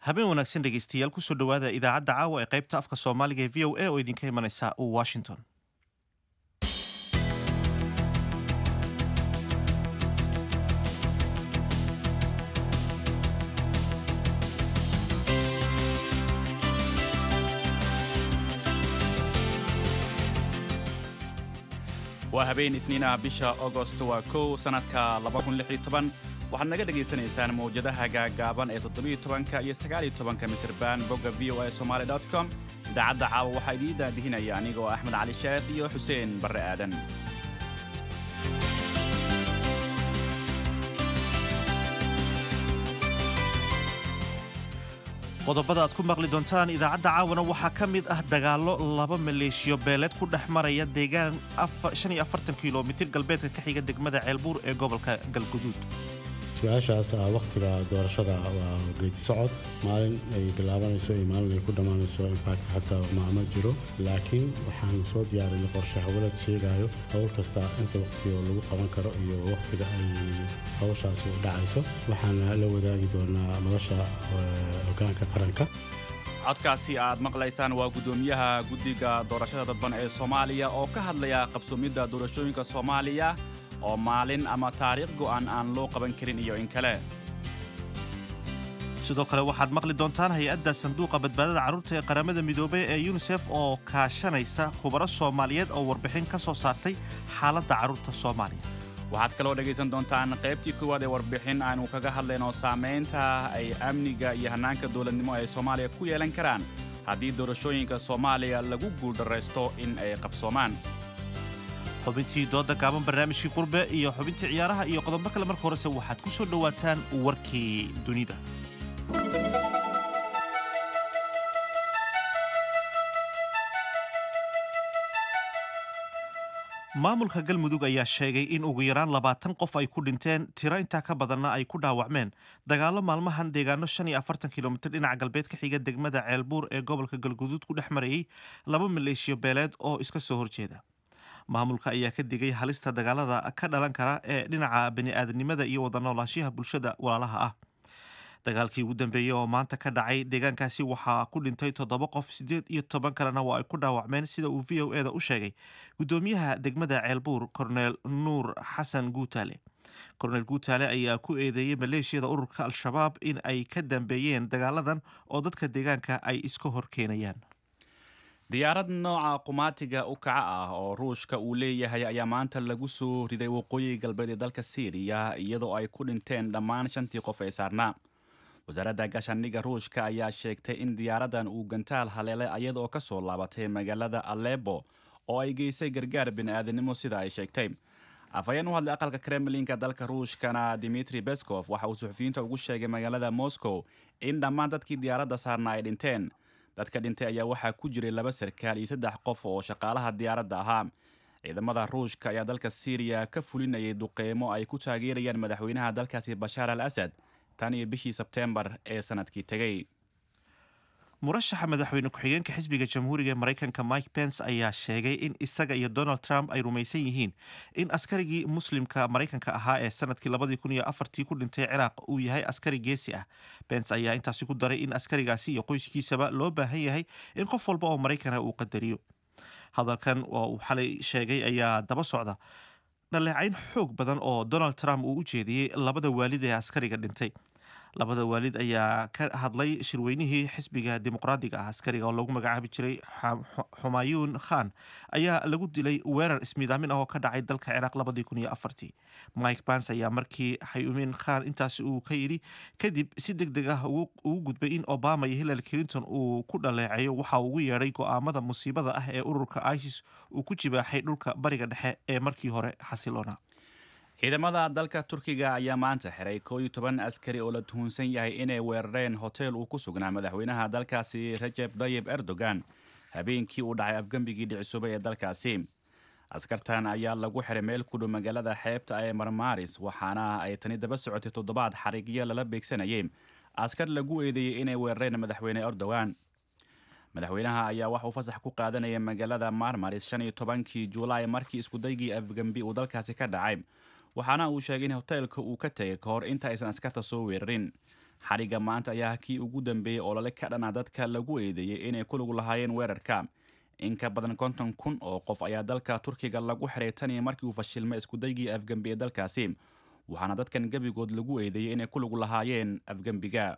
habeen wanaagsan dhegaystayaal kusoo dhowaada idaacadda caawa ee qaybta afka soomaaliga ee v o a oo idinka imanaysa washington waa habeen isniinaha bisha agost waa kow sannadka waxaad naga dhegaysanaysaan mawjadaha gaagaaban ee todobiyotobanka iyo sagaaliytobanka mitirban bogga v o a somaali com idaacadda caawa waxaa idiin daadihinaya anigoo axmed cali sheekh iyo xuseen barre aadan qodobada aad ku maqli doontaan idaacadda caawana waxaa ka mid ah dagaallo laba maleeshiyo beeleed ku dhex maraya deegaan kilomitir galbeedka ka xiga degmada ceelbuur ee gobolka galguduud su-aashaas ah wakhtiga doorashada waa geedi socod maalin ay bilaabanayso iyo maalin ay ku dhammaanayso infact xataa maama jiro laakiin waxaanu soo diyaarinay qorshe hawlad sheegayo howl kasta inta wakhtigo lagu qaban karo iyo wakhtiga ay hawshaasi u dhacayso waxaana la wadaagi doonaa nolosha hogaanka qaranka codkaasi aad maqlaysaan waa guddoomiyaha guddiga doorashada dadban ee soomaaliya oo ka hadlaya qabsoomidda doorashooyinka soomaaliya oo maalin ama taariikh go'an aan loo qaban karin iyo in kale sidoo kale waxaad maqli doontaan hay-adda sanduuqa badbaadada carruurta ee qaramada midoobay ee yunisef oo kaashanaysa khubaro soomaaliyeed oo warbixin ka soo saartay xaaladda carruurta soomaaliya waxaad kaloo dhegaysan doontaan qaybtii koowaad ee warbixin aanu kaga hadlayno saamaynta ay amniga iyo hannaanka dowladnimo ay soomaaliya ku yeelan karaan haddii doorashooyinka soomaaliya lagu guuldarraysto in ay qabsoomaan xubintii dooda gaaban barnaamijkii qurbe iyo xubintii ciyaaraha iyo qodobo kale marka horese waxaad ku soo dhowaataan warkii dunida maamulka galmudug ayaa sheegay in ugu yaraan labaatan qof ay ku dhinteen tiro intaa ka badanna ay ku dhaawacmeen dagaallo maalmahan deegaano shan iyo afartan kilomitir dhinaca galbeed ka xiga degmada ceelbuur ee gobolka galguduud ku dhex marayay laba maleeshiyo beeleed oo iska soo horjeeda maamulka ayaa ka digay halista dagaalada ka dhalan kara ee dhinaca bani'aadanimada iyo wada noolaashiyaha bulshada walaalaha ah dagaalkii ugu dambeeyey oo maanta ka dhacay deegaankaasi waxaa ku dhintay toddoba qof siddeed iyo toban kalena waa ay ku dhaawacmeen sida uu v o e da u sheegay guddoomiyaha degmada ceelbuur korneel nuur xasan guutaale korneel guutaale ayaa ku eedeeyey maleeshiyada ururka al-shabaab in ay ka dambeeyeen dagaaladan oo dadka deegaanka ay iska hor keenayaan diyaarad nooca qumaatiga u kaca ah oo ruushka uu leeyahay ayaa maanta lagu soo riday waqooyi galbeed ee dalka siiriya iyadoo ay ku dhinteen dhammaan shantii qof ee saarnaa wasaaradda gaashaandhigga ruushka ayaa sheegtay in diyaaradan uu gantaal haleelay iyadaoo ka soo laabatay magaalada alebo oo ay geysay gargaar bini'aadanimo sida ay sheegtay afhayeen u hadlay aqalka kremlinka dalka ruushkana dimitri beskov waxa uu suxufiyiinta ugu sheegay magaalada moscow in dhammaan dadkii diyaaradda saarna ay dhinteen dadka dhintay ayaa waxaa ku jiray laba sarkaal iyo saddex qof oo shaqaalaha diyaaradda ahaa ciidamada ruushka ayaa dalka siiriya ka fulinayay duqeymo ay ku taageerayaan madaxweynaha dalkaasi bashaar al asad tan iyo bishii sebteembar ee sanadkii tegey murashaxa madaxweyne ku-xigeenka xisbiga jamhuuriga ee maraykanka mike pence ayaa sheegay in isaga iyo donald trump ay rumaysan yihiin in askarigii muslimka maraykanka ahaa ee sanadkii labadii kun iyo afartii ku dhintay ciraaq uu yahay askari geesi ah pence ayaa intaasi ku daray in askarigaasi iyo qoyskiisaba loo baahan yahay in qof walba oo maraykana uu qadariyo hadalkan oo uu xalay sheegay ayaa daba socda dhaleecayn xoog badan oo donald trump uu u jeediyey labada waalid ee askariga dhintay labada waalid ayaa ka hadlay shirweynihii xisbiga dimuqraadiga ah askariga oo lagu magacaabi jiray xumayuun khan ayaa lagu dilay weerar ismiidaamin ah oo ka dhacay dalka ciraaq labadii kun iyo afartii mike bans ayaa markii xayuumin khan intaasi uu ka yidhi kadib si deg deg ah ugu gudbay in obama iyo hillary clinton uu ku dhaleeceeyo waxa uu ugu yeedhay go'aamada musiibada ah ee ururka isis uu ku jibaaxay dhulka bariga dhexe ee markii hore xasiloona ciidamada dalka turkiga ayaa maanta xiray koo iyo toban askari oo la tuhunsan yahay inay weerareen hotel uu ku sugnaa madaxweynaha dalkaasi rajeb tayib erdogan habeenkii uu dhacay afgembigii dhicisoobay ee dalkaasi askartan ayaa lagu xiray meel ku dhow magaalada xeebta ee marmaris waxaana ay tani daba socotay toddobaad xarigyo lala beegsanayay askar lagu eedeeyey inay weerareen madaxweyne erdogan madaxweynaha ayaa wax uu fasax ku qaadanaya magaalada marmaris shan iyo tobankii juulaay markii iskudaygii afgembi uu dalkaasi ka dhacay waxaana uu sheegay in hoteelka uu ka tegay ka hor inta aysan askarta soo weerarin xariga maanta ayaa kii ugu dambeeyey olole ka dhana dadka lagu eedeeyey inay ku lug lahaayeen weerarka in ka badan konton kun oo qof ayaa dalka turkiga lagu xiray taniyo markii uu fashilmay iskudaygii afgembi ee dalkaasi waxaana dadkan gebigood lagu eedeeyey inay ku lug lahaayeen afgembiga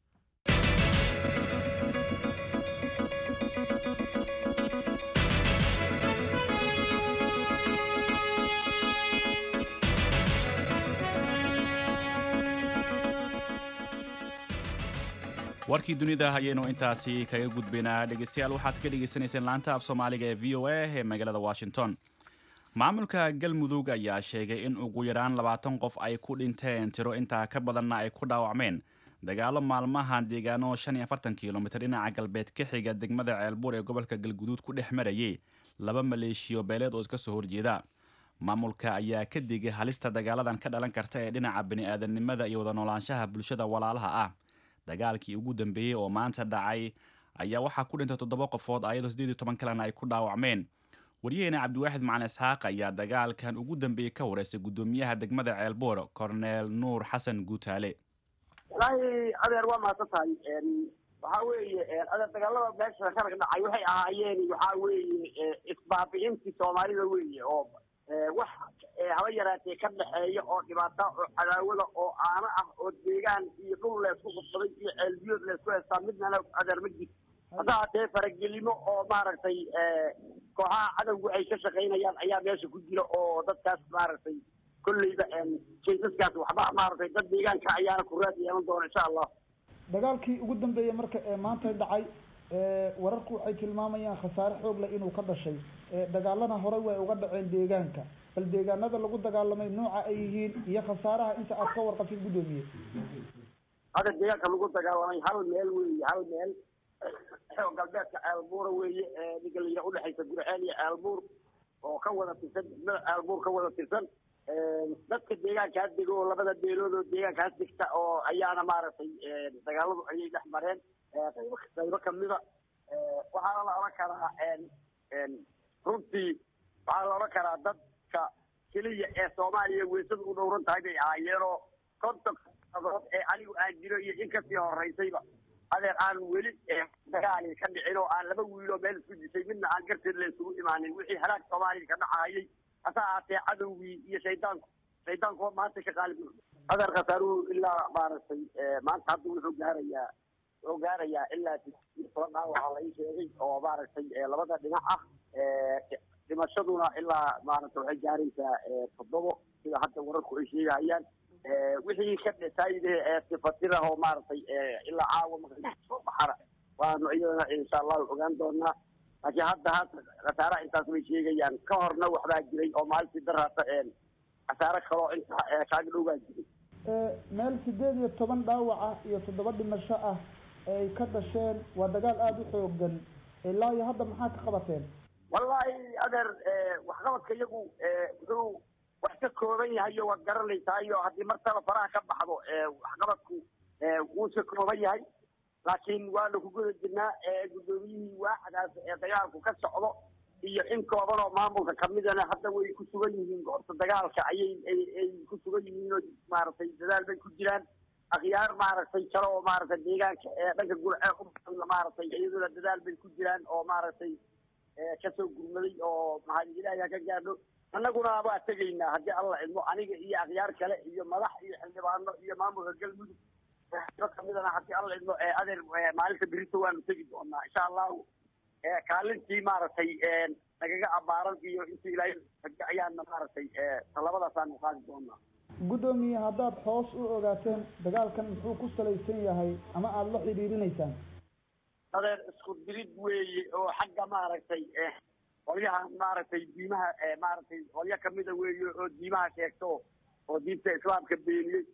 warkii dunida ayaynu intaasi kaga gudbaynaa dhegeystayaal waxaad ka dhegeysaneyseen laanta af soomaaliga ee v o a ee magaalada washington maamulka galmudug ayaa sheegay in ugu yaraan labaatan qof ay ku dhinteen tiro intaa ka badanna ay ku dhaawacmeen dagaalo maalmahan deegaano shan iyo afartan kilomitir dhinaca galbeed ka xiga degmada ceelbuur ee gobolka galguduud ku dhex marayay laba maleeshiyo beeleed oo iska soo horjeeda maamulka ayaa ka digay halista dagaaladan ka dhalan karta ee dhinaca bini-aadamnimada iyo wada noolaanshaha bulshada walaalaha ah dagaalkii ugu dambeeyey oo maanta dhacay ayaa waxaa ku dhintay toddoba qofood ayadoo siddeed iyo toban kalena ay ku dhaawacmeen waryaheena cabdiwaaxid macalin isxaaq ayaa dagaalkan ugu dambeeyey ka wareystay guddoomiyaha degmada ceelboor corneel nuur xasan guutaale wallaahi adeer waa mahadsan tahay waxaa weeye adeer dagaalada meesha ka dhacay waxay ahaayeen waxaa weeye isbaabi'intii soomaalida weeye oo wax haba yaraatee ka dhexeeya oo dhibaata oo cadaawada oo aano ah oo deegaan iyo dhul leysku qubsaday iyo ceelbiyood leysku heystaa midnana adeer ma jirto hadda hatee faragelimo oo maaragtay kooxaha cadowgu ay ka shaqaynayaan ayaa meesha ku jira oo dadkaas maaragtay kolleyba jaysaskaas waxba maaragtay dad deegaanka ayaana ku raad yeelan doona insha allah dagaalkii ugu dambeeyey marka ee maanta dhacay wararku waxay tilmaamayaan khasaare xoog leh inuu ka dhashay dagaalana horey way uga dhaceen deegaanka bal deegaanada lagu dagaalamay nooca ay yihiin iyo khasaaraha inta aad ka warqabtid guddoomiye hadda deegaanka lagu dagaalamay hal meel weeye hal meel oo galbeedka ceelbuura weeye ninka la yidhaha udhexaysa gurceel iyo ceelbuur oo ka wada tirsan degmada ceelbuur ka wada tirsan dadka deegaankaas dego oo labada beelood oo deegaankaas degta oo ayaana maaragtay dagaaladu ayay dhex mareen qaybo qaybo kamida waxaana la odhan karaa runtii waxaa la odhan karaa dadka keliya ee soomaaliya weysada u dhowran tahay bay ahaayeenoo konton adood ee anigu aan jiro iyo in kasii horeysayba adeer aan weli dagaali ka dhicin oo aan laba wiiloo meel isku disay midna aan garteed la isugu imaanin wixii halaag soomaaliya ka dhacayay hase ahaatee cadowgii iyo shaydaanku shaydaanku maanta ka qaalib adeer khasaaruhu ilaa maaragtay maanta hadda wuxuu gaarayaa wuxuu gaarayaa ilaa toban dhaawaca la ii sheegay oo maaragtay labada dhinac ah dhimashaduna ilaa maaragtay waxay gaaraysaa toddobo sida hadda wararku ay sheegayaan wixii ka dhasaayidahe ee sifatirah oo maaragtay ilaa caawa maqrib soo baxana waanu iyadana insha allahu ogaan doonaa laakiin hadda hadda khasaaraha intaas bay sheegayaan ka horna waxbaa jiray oo maalintii daraata khasaare kaloo intaa kaaga dhowbaa jiray meel sideed iyo toban dhaawaca iyo toddoba dhimasho ah ay ka dhasheen waa dagaal aada u xoogan ilaa iyo hadda maxaa ka qabateen wallaahi adeer waxqabadka iyagu wuxuu wax ka kooban yahayo waad garanaysaayo haddii martaba faraha ka baxdo waxqabadku wuu ka kooban yahay laakiin waanu ku guda jirnaa guddoomiyihii waaxdaas ee dagaalku ka socdo iyo in kooban oo maamulka kamidana hadda way ku sugan yihiin goobta dagaalka ayay ay ku sugan yihiin oo maaragtay dadaal bay ku jiraan akhyaar maaragtay kale oo maaragtay deegaanka ee dhanka gurcee u maaragtay iyaduna dadaal bay ku jiraan oo maaragtay kasoo gurmaday oo maxaa ilaahay ka gaadho annaguna waa tegaynaa haddii alla idmo aniga iyo akhyaar kale iyo madax iyo xildhibaano iyo maamulka galmudug kamidana haddii alla idmo adeer maalinta berito waanu tegi doonaa insha allahu kaalintii maaragtay nagaga abaaran iyo intii ilaahay ayaana maaragtay talabadaasaanu qaadi doonaa guddoomiye haddaad hoos u ogaateen dagaalkan muxuu ku salaysan yahay ama aada la xidhiirinaysaan adeer isku dirid weeye oo xagga maaragtay qolyaha maaragtay diimaha maaragtay qolyo kamida weeye oo diimaha sheegto oo diinta islaamka beeniyey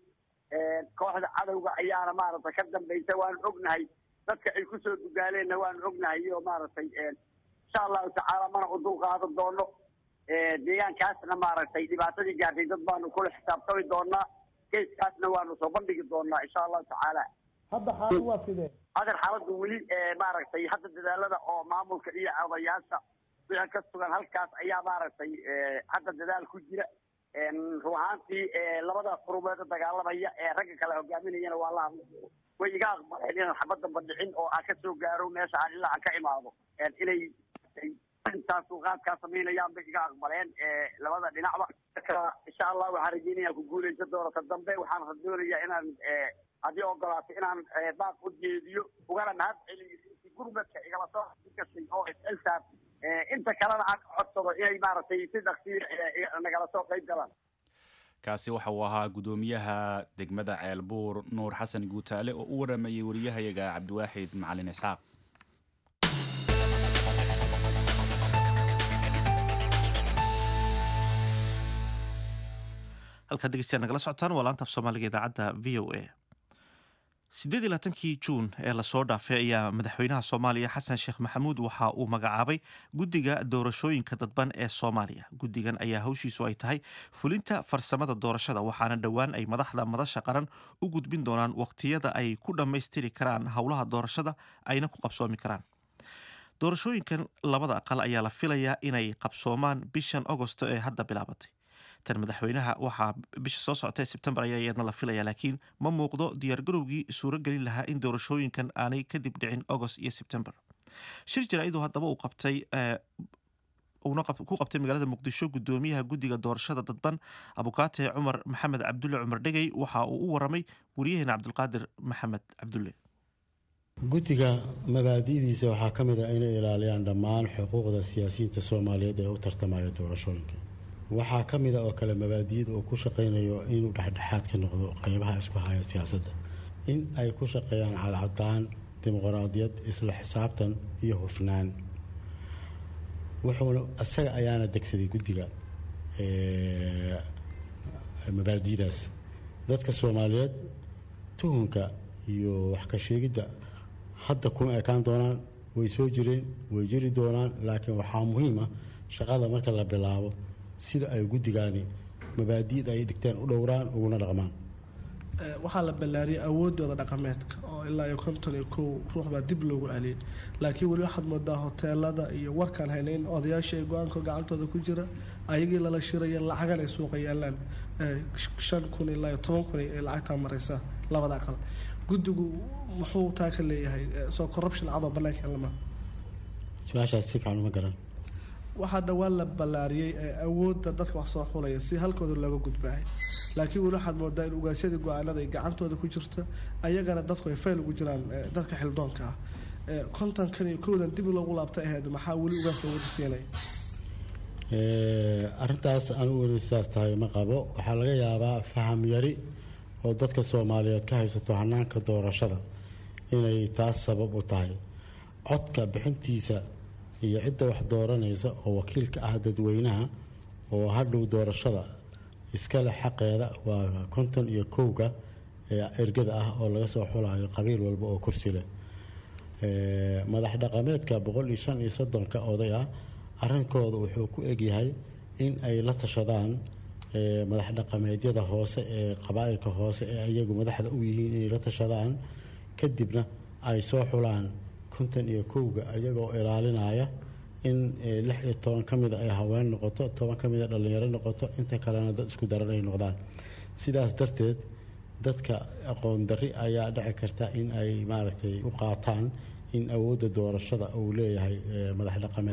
kooxda cadowga ayaana maaragtay ka dambaysa waanu ognahay dadka ay kusoo dugaaleenna waanu ognahay iyo maaragtay insha allahu tacaala mana u dul qaadan doono deegaankaasna maaragtay dhibaatadii gaartay dad baanu kula xisaabtami doonaa keiskaasna waanu soo bandhigi doonaa insha allahu tacaala hadda xaalad waa sidee adeer xaaladdu weli maaragtay hadda dadaalada oo maamulka iyo odayaasha wixii ka sugan halkaas ayaa maaragtay hadda dadaal ku jira run ahaantii labadaas qurumeed dagaalamaya ee ragga kale hogaaminayana waa la way iga aqbaleen inaan xabad damba dhicin oo aan kasoo gaaro meesha aan ilaa aan ka imaado inay intaas qaadkaa samaynayaan bay iga aqbaleen labada dhinacba marka insha allah waxaan rajeynaya ku guuleysa doorata dambe waxaan doonayaa inaan haddii ogolaato inaan baaq u jeediyo ugana mahad celiyo gurmadka igala soo gashay oo isxilsaar inta kalena aan codsado inay maaragtay si dhaqsiya nagala soo qayb galaan kaasi waxa uu ahaa guddoomiyaha degmada ceelbuur nuur xasan guutaale oo u waramayay wariyahayaga cabdiwaaxid macalin isxaaq halkaad dhegeystayaal nagala socotaan waa laanta af soomaaliga idaacadda v o a siddeed iyo labaatankii juun ee lasoo dhaafay ayaa madaxweynaha soomaaliya xasan sheekh maxamuud waxa uu magacaabay guddiga doorashooyinka dadban ee soomaaliya guddigan ayaa hawshiisu ay tahay fulinta farsamada doorashada waxaana dhowaan ay madaxda madasha qaran u gudbin doonaan waqtiyada ay ku dhammaystiri karaan howlaha doorashada ayna ku qabsoomi karaan doorashooyinkan labada aqal ayaa la filayaa inay qabsoomaan bishan agosto ee hadda bilaabatay tan madaxweynaha waxaa bisha soo socota ee sebtembar ayaa iyadna la filaya laakiin ma muuqdo diyaargarowgii suuro gelin lahaa in doorashooyinkan aanay kadib dhicin agost iyo sebtembar shir jaraa'iduu haddaba uu qabtay uuna ku qabtay magaalada muqdisho guddoomiyaha guddiga doorashada dadban abukaate cumar maxamed cabdulle cumar dhegey waxa uu u waramay wariyaheena cabdulqaadir maxamed cabdulle guddiga mabaadi'diisa waxaa ka mid ah inay ilaaliyaan dhammaan xuquuqda siyaasiyiinta soomaaliyeed ee u tartamaya doorashooyinka waxaa ka mid a oo kale mabaadi'da uu ku shaqaynayo inuu dhexdhexaad ka noqdo qeybaha isku haya siyaasadda in ay ku shaqeeyaan cadcadaan dimuqraadiyad isla xisaabtan iyo hufnaan wuxuuna isaga ayaana degsaday guddiga mabaadi'daas dadka soomaaliyeed tuhunka iyo wax ka sheegidda hadda kuma ekaan doonaan way soo jireen way jiri doonaan laakiin waxaa muhiim ah shaqada marka la bilaabo sida ay guddigaani mabaadi'da ay dhigteen u dhowraan uguna dhaqmaan waxaa la ballaariyay awoodooda dhaqameedka oo ilaa iyo konton iyo kow ruux baa dib loogu celiyay laakiin weli waxaad moodaa hoteelada iyo warkaan hayna in odayaasha ay go-aanka gacantooda ku jira ayagii lala shiraya lacagan ay suuqa yaalaan shan kun ilaa iyo toban kun ay lacagtaa mareysaa labada aqal guddigu muxuu taa ka leeyahay soo corruption cadoo banaanka lama su-aashaas si fiican uma garan waxaa dhowaan la ballaariyey awoodda dadka wax soo xulaya si halkooda looga gudbaahay laakiin weli waxaad moodaa in ugaasyadii go-aanada ay gacantooda ku jirta ayagana dadku ay fayl ugu jiraan dadka xildoonka ah kontonkan iyo kowdan dib loogu laabtay ahayd maxaa weli ugaas loogu siinaya arrintaas anigu weli sidaas tahay ma qabo waxaa laga yaabaa faham yari oo dadka soomaaliyeed ka haysato hanaanka doorashada inay taas sabab u tahay codka bixintiisa iyo cidda wax dooranaysa oo wakiilka ah dadweynaha oo hadhow doorashada iskale xaqeeda waa konton iyo kowga ee ergada ah oo laga soo xulayo qabiil walba oo kursi leh madax dhaqameedka boqol iyo shan iyo soddonka oday ah arrinkooda wuxuu ku egyahay in ay la tashadaan madax dhaqameedyada hoose ee qabaa'ilka hoose ee iyagu madaxda u yihiin inay la tashadaan kadibna ay soo xulaan konton iyo kowga iyagoo ilaalinaya in lix iyo toban ka mida ay haween noqoto toban ka mida dhallinyaro noqoto inta kalena dad isku daran ay noqdaan sidaas darteed dadka aqoon darri ayaa dhici karta in ay maaragtay u qaataan in awoodda doorashada uu leeyahay madax dhaqameed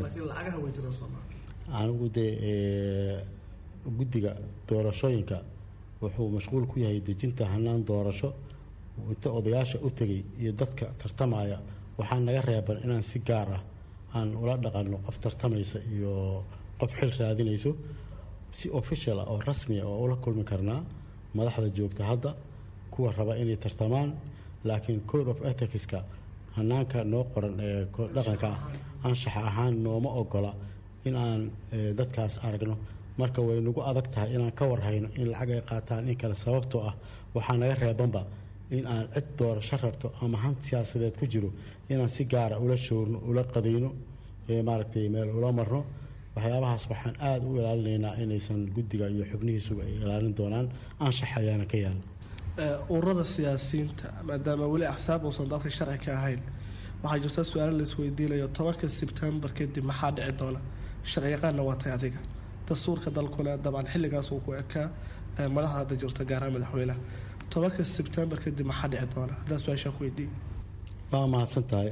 anigu dee guddiga doorashooyinka wuxuu mashquul ku yahay dejinta hanaan doorasho inta odayaasha u tegay iyo dadka tartamaya waxaa naga reeban inaan si gaar ah aan ula dhaqanno qof tartamaysa iyo qof xil raadinayso si official ah oo rasmi ah oo ula kulmi karnaa madaxda joogta hadda kuwa raba inay tartamaan laakiin code of ethicska hanaanka noo qoran ee dhaqanka ah anshaxa ahaan nooma ogola in aan dadkaas aragno marka way nagu adag tahay inaan ka warhayno in lacag ay qaataan in kale sababtoo ah waxaa naga reebanba in aan cid doorasho rabto ama han siyaasadeed ku jiro inaan si gaara ula shoorno ula qadayno maaragtay meel ula marno waxyaabahaas waxaan aada u ilaalinaynaa inaysan guddiga iyo xubnihiisuba ay ilaalin doonaan anshax ayaana ka yaala ururada siyaasiyiinta maadaama weli axsaab uusan dalka sharci ka ahayn waxaa jirta su-aalo laisweydiinayo tobanka sebtembar kadib maxaa dhici doona sharciyaqaanna waa tay adiga dastuurka dalkuna dabcan xilligaas uu ku ekaa madaxda hadda jirta gaarahaan madaxweynaha tobanka sebtembar kadib maxaa dhici doona haddaa su-aashaan ku weydiiyey waa mahadsan tahay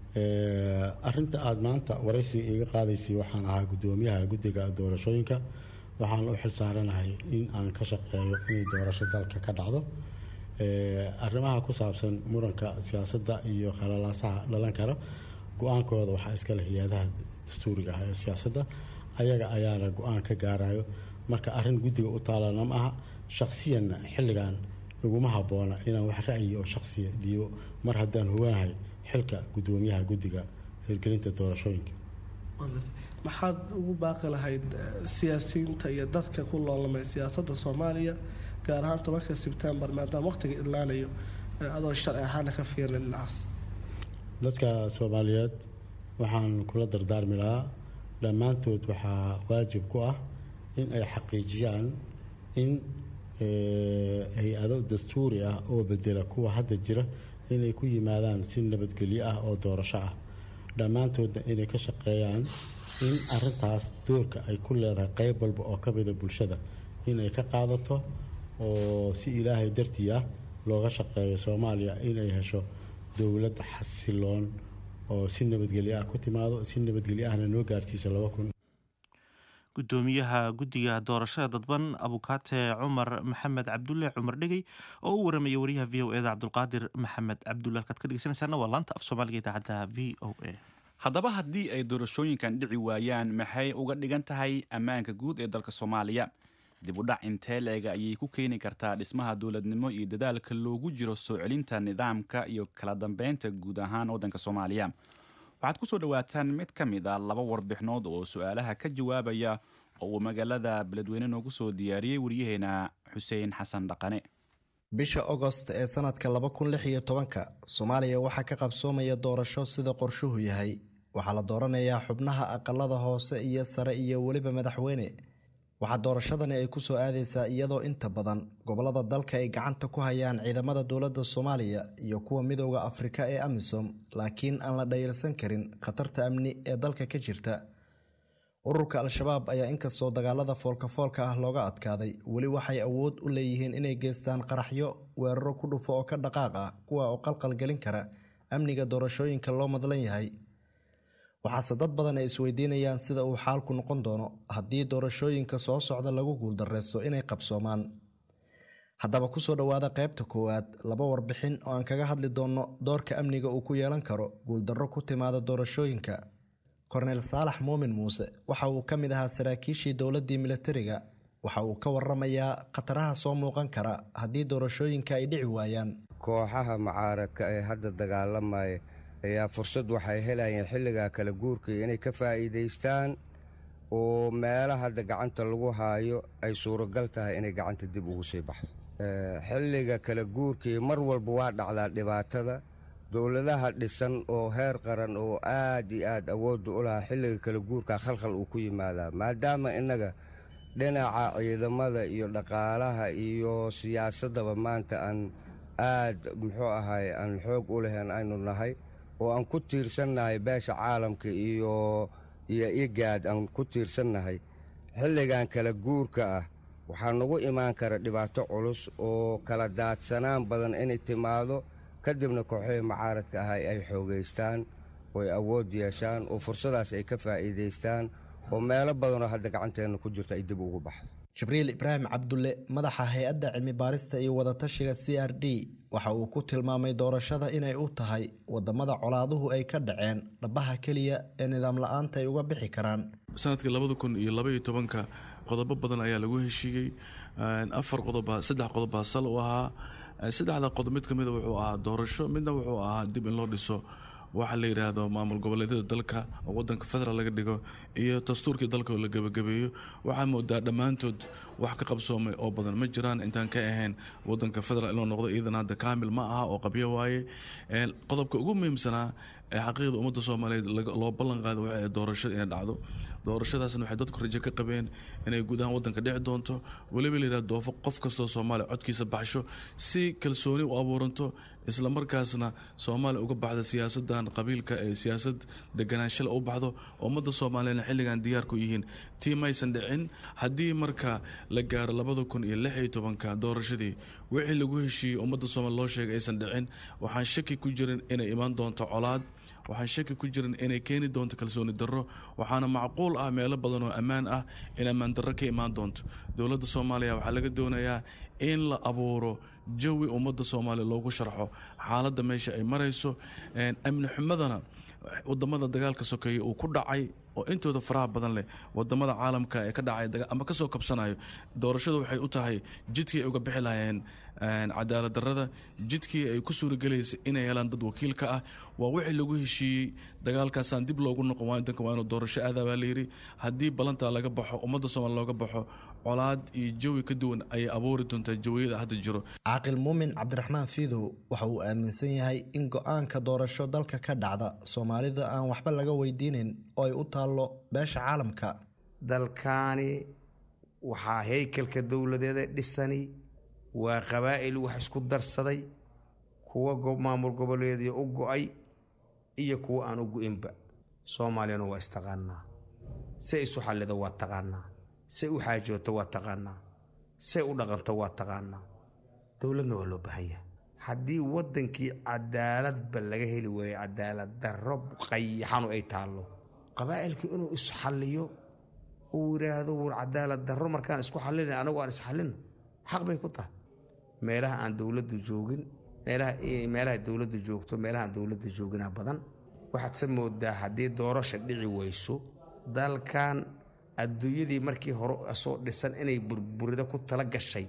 arinta aada maanta waraysiga iga qaadaysay waxaan ahaa guddoomiyaha guddiga doorashooyinka waxaan u xilsaaranahay in aan ka shaqeeyo inay doorasho dalka ka dhacdo arrimaha ku saabsan muranka siyaasadda iyo khalalaasaha dhalan kara go-aankooda waxaa iskale hay-adaha dastuuriga ah ee siyaasadda ayaga ayaana go-aan ka gaarayo marka arrin guddiga u taalana ma aha shaksiyanna xilligan iguma habboona inaan wax ra'yi oo shaksiya dhiibo mar haddaan hoganahay xilka guddoomiyaha guddiga hirgelinta doorashooyinka maxaad ugu baaqi lahayd siyaasiyiinta iyo dadka ku loolamay siyaasadda soomaaliya gaar ahaan tobanka sebtembar maadaama waqtiga idlaanayo adoo sharci ahaana ka fiirna dhinacaas dadka soomaaliyeed waxaan kula dardaarmi lahaa dhammaantood waxaa waajib ku ah in ay xaqiijiyaan in hay-ado dastuuri ah oo bedela kuwa hadda jira inay ku yimaadaan si nabadgelyo ah oo doorasho ah dhammaantoodna inay ka shaqeeyaan in arintaas doorka ay ku leedahay qeyb walba oo ka mida bulshada inay ka qaadato oo si ilaahay dartii ah looga shaqeeyo soomaaliya inay hesho dowlad xasiloon oo si nabadgelyo ah ku timaado si nabadgelyo ahna noo gaarsiiso laba kun gudoomiyaha guddiga doorashada dadban abukaate cumar maxamed cabdulle cumar dhegey oo u waramaya wariyaha v o eda cabdulqaadir maxamed cabdulle halkaad ka dhegeysanaysaana waa laanta af soomaaliga idaacadda v o a haddaba haddii ay doorashooyinkan dhici waayaan maxay uga dhigan tahay ammaanka guud ee dalka soomaaliya dib u dhac intee leega ayay ku keeni kartaa dhismaha dowladnimo iyo dadaalka loogu jiro soo celinta nidaamka iyo kala dambeynta guud ahaan waddanka soomaaliya waxaad ku soo dhowaataan mid ka mid a laba warbixinood oo su-aalaha ka jawaabaya oo uu magaalada beledweyne noogu soo diyaariyey waryaheena xuseen xasan dhaqane bisha ogost ee sanadka laba kun lix iyo tobanka soomaaliya waxaa ka qabsoomaya doorasho sida qorshuhu yahay waxaa la dooranayaa xubnaha aqalada hoose iyo sare iyo weliba madaxweyne waxaa doorashadani ay kusoo aadaysaa iyadoo inta badan gobolada dalka ay gacanta ku hayaan ciidamada dowladda soomaaliya iyo kuwa midooda afrika ee amisom laakiin aan la dhayalsan karin khatarta amni ee dalka ka jirta ururka al-shabaab ayaa inkastoo dagaalada foolkafoolka ah looga adkaaday weli waxay awood u leeyihiin inay geystaan qaraxyo weeraro ku dhufo oo ka dhaqaaq ah kuwa oo qalqalgelin kara amniga doorashooyinka loo madlan yahay waxaase dad badan ay isweydiinayaan sida uu xaalku noqon doono haddii doorashooyinka soo socda lagu guuldareysto inay qabsoomaan haddaba kusoo dhowaada qaybta koowaad laba warbixin oo aan kaga hadli doonno doorka amniga uu ku yeelan karo guuldarro ku timaada doorashooyinka korneyl saalax muumin muuse waxa uu ka mid ahaa saraakiishii dowladdii milatariga waxa uu ka waramayaa khataraha soo muuqan kara haddii doorashooyinka ay dhici waayaan kooxaha mucaaradka ee hadda dagaalamaya ayaa fursad waxay helayeen xilligaa kala guurkii inay ka faa'iidaystaan oo meela hadda gacanta lagu haayo ay suuragal tahay inay gacanta dib ugu sii baxdo xilliga kala guurkii mar walba waa dhacdaa dhibaatada dowladaha dhisan oo heer qaran oo aad iyo aad awoodda u lahaa xilliga kala guurkaa khalkhal uu ku yimaadaa maadaama innaga dhinaca ciidamada iyo dhaqaalaha iyo siyaasaddaba maanta aan aad muxuu ahay aan xoog u lahayn aynu nahay oo aan ku tiirsannahay beesha caalamka iyo iyo igaad aan ku tiirsannahay xilligan kala guurka ah waxaa nagu imaan kara dhibaato culus oo kala daadsanaan badan inay timaado kadibna kooxihii mucaaradka ahay ay xoogaystaan oo ay awood yeeshaan oo fursadaas ay ka faa'iidaystaan oo meelo badanoo hadda gacanteenna ku jirto ay dib ugu baxdo jibriil ibraahim cabdulle madaxa hay-adda cilmi baarista iyo wadatashiga c r d waxa uu ku tilmaamay doorashada inay u tahay wadamada colaaduhu ay ka dhaceen dhabaha keliya ee nidaam la-aanta ay uga bixi karaan sanadkii labada kun iyo labaiyo tobanka qodobo badan ayaa lagu heshiiyey afar qodoba saddex qodobbaa sal u ahaa saddexda qodob mid ka mida wuxuu ahaa doorasho midna wuxuu ahaa dib in loo dhiso waxaa la yidhaahdo maamul goboleedyada dalka oo wadanka federaal laga dhigo iyo dastuurkii dalka oo la gebagabeeyo waxaa moodaa dhammaantood wax ka qabsoomay oo badan ma jiraan intaan ka ahayn wadanka federal inuu noqdo iyadana hadda kaamil ma aha oo qabyo waaye qodobka ugu muhiimsanaa ee xaqiiqda ummadda soomaaliyeed loo ballan qaada waxay doorashada inay dhacdo doorashadaasna waxay dadku rajo ka qabeen inay guud ahaan wadanka dhici doonto weliba layidhaha doofo qof kastoo soomaaliya codkiisa baxsho si kalsooni u abuuranto isla markaasna soomaaliya uga baxda siyaasadan qabiilka ee siyaasad deganaanshala u baxdo ummadda soomaaliyana xilligan diyaarku yihiin tii maysan dhicin haddii marka la gaaro labada kun iyo lix iyo tobanka doorashadii wixii lagu heshiiyey ummadda soomaaliya loo sheegay aysan dhicin waxaan shaki ku jirin inay imaan doonto colaad waxaan shaki ku jirin inay keeni doonto kalsooni darro waxaana macquul ah meelo badan oo ammaan ah in ammaan darro ka imaan doonto dowladda soomaaliya waxaa laga doonayaa in la abuuro jawi ummadda soomaaliya loogu sharxo xaaladda meesha ay marayso amni xumadana wadamada dagaalka sokeeye uu ku dhacay oo intooda faraha badan leh wadamada caalamka ee ka dhacay ama kasoo kabsanayo doorashadu waxay u tahay jidkii ay uga bixi lahayeen cadaalad darrada jidkii ay ku suuragelaysay inay helaan dad wakiilka ah waa wixii lagu heshiiyey dagaalkaasaan dib loogu noqon wadanka waa inuu doorasho aadaa baa layidhi haddii ballantaa laga baxo ummadda soomaaliya looga baxo colaad iyo jawi ka duwan ayay abuuri doontaa jawiyada hadda jiro caaqil muumin cabdiraxmaan fiidow waxa uu aaminsan yahay in go-aanka doorasho dalka ka dhacda soomaalida aan waxba laga weydiinin oo ay u taallo beesha caalamka dalkaani waxaa haykalka dowladeeda dhisani waa qabaa'il wax isku darsaday kuwa maamul goboleedii u go-ay iyo kuwa aan u go-inba soomaaliyana waa istaqaanaa say isu xallido waa taqaanaa say u xaajooto waa taqaanaa say u dhaqanto waa taqaanaa dowladna waa loo baahan yahay haddii waddankii cadaaladba laga heli waayo cadaalad darro qayaxanu ay taallo qabaa'ilkii inuu isxalliyo uu yidhaahdo wur cadaalad darro markaan isku xallina anagu aan isxallino xaq bay ku tahay meelaha aan dowladdu joogin meelaha dowladdu joogto meelaha aan dowladdu jooginaa badan waxaad se moodaa haddii doorasha dhici weyso dalkan adduunyadii markii hore soo dhisan inay burburida ku tala gashay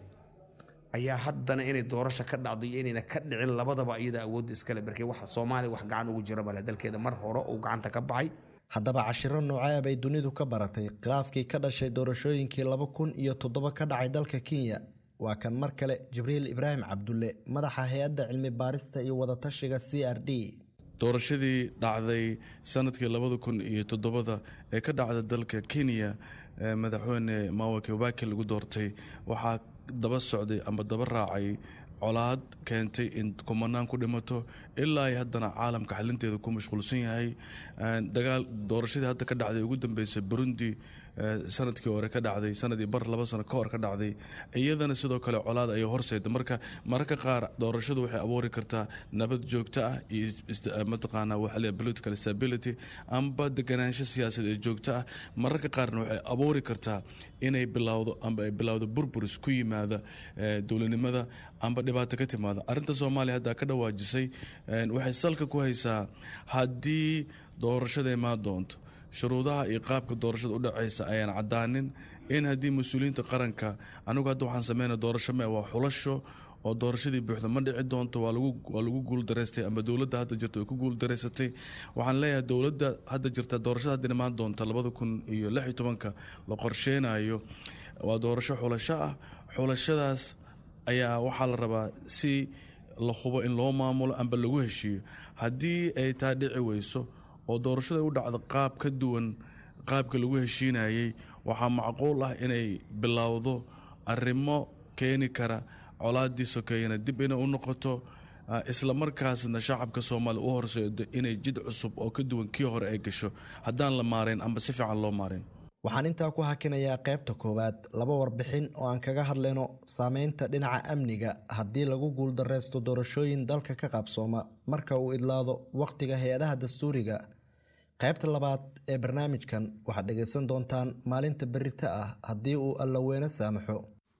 ayaa haddana inay doorasha ka dhacdo iyo inayna ka dhicin labadaba iyada awoodda iskale markii wax soomaaliya wax gacan ugu jira male dalkeeda mar hore uu gacanta ka baxay haddaba cashiro noocee bay dunidu ka baratay khilaafkii ka dhashay doorashooyinkii laba kun iyo toddoba ka dhacay dalka kenya waa kan mar kale jibriil ibraahim cabdulle madaxa hay-adda cilmi baarista iyo wadatashiga c r d doorashadii dhacday sanadkii labada kun iyo toddobada ee ka dhacda dalka kenya madaxweyne mawa kibaki lagu doortay waxaa daba socday ama daba raacay colaad keentay in kumanaan ku dhimato ilaa ay haddana caalamka xalinteeda ku mashquulsan yahay dagaal doorashadii hadda ka dhacday ugu dambeysay burundi sanadkii hore ka dhacday sanadii bar laba sano ka hor ka dhacday iyadana sidoo kale colaad ayay horseeda marka mararka qaar doorashadu waxay abuuri kartaa nabad joogto ah iyo mataqaanaa waxaa political stability amba deganaansho siyaasadeed joogto ah mararka qaarna waxay abuuri kartaa inay bilowdo amba ay bilowdo burburis ku yimaada dowladnimada amba dhibaato ka timaada arrinta soomaaliya hadda ka dhawaajisay waxay salka ku haysaa haddii doorashada imaan doonto shuruudaha iyo qaabka doorashada u dhacaysa ayaan caddaanin in haddii mas-uuliyiinta qaranka anigu hadda waxaan sameynaa doorasho me waa xulasho oo doorashadii buuxda ma dhici doonto waa lagu guuldaraystay ama dowladda hadda jirta way ku guuldaraysatay waxaan leeyahay dowladda hadda jirta doorashada hadda imaan doonta labada kun iyo lix iyo tobanka la qorsheynayo waa doorasho xulasho ah xulashadaas ayaa waxaa la rabaa si la hubo in loo maamulo amba lagu heshiiyo haddii ay taa dhici weyso oo doorashada u dhacda qaab ka duwan qaabka lagu heshiinayey waxaa macquul ah inay bilowdo arrimo keeni kara colaadii sokeeyana dib inay u noqoto isla markaasna shacabka soomaaliya u horseedo inay jid cusub oo ka duwan kii hore ay gasho haddaan la maarayn amba si fiican loo maarayn waxaan intaa ku hakinayaa qaybta koowaad laba warbixin oo aan kaga hadlayno saameynta dhinaca amniga haddii lagu guuldareysto doorashooyin dalka ka qaabsooma marka uu idlaado wakhtiga hay-adaha dastuuriga qaybta labaad ee barnaamijkan waxaad dhegaysan doontaan maalinta berita ah haddii uu allaweyne saamaxo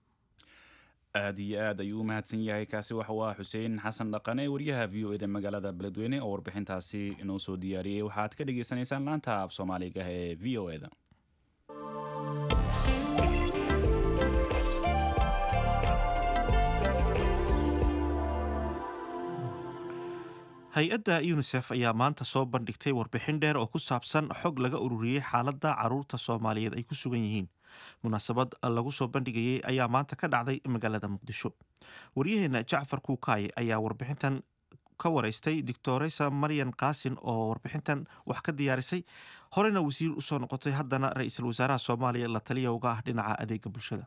aad iyo aad ayuu u mahadsan yahay kaasi waxa uu ah xuseen xasan dhaqane wariyaha v o eda magaalada beledweyne oo warbixintaasi inoo soo diyaariyey waxaad ka dhagaysanaysaan laanta af soomaaliga ee v o eda hay-adda yunisef ayaa maanta soo bandhigtay warbixin dheer oo ku saabsan xog laga ururiyey xaaladda caruurta soomaaliyeed ay ku sugan yihiin munaasabad lagu soo bandhigayay ayaa maanta ka dhacday magaalada muqdisho waryaheena jacfar kuukaaye ayaa warbixintan ka wareystay doctoresa maryan kaasin oo warbixintan wax ka diyaarisay horena wasiir usoo noqotay haddana ra-iisul wasaaraha soomaaliya la taliya uga ah dhinaca adeega bulshada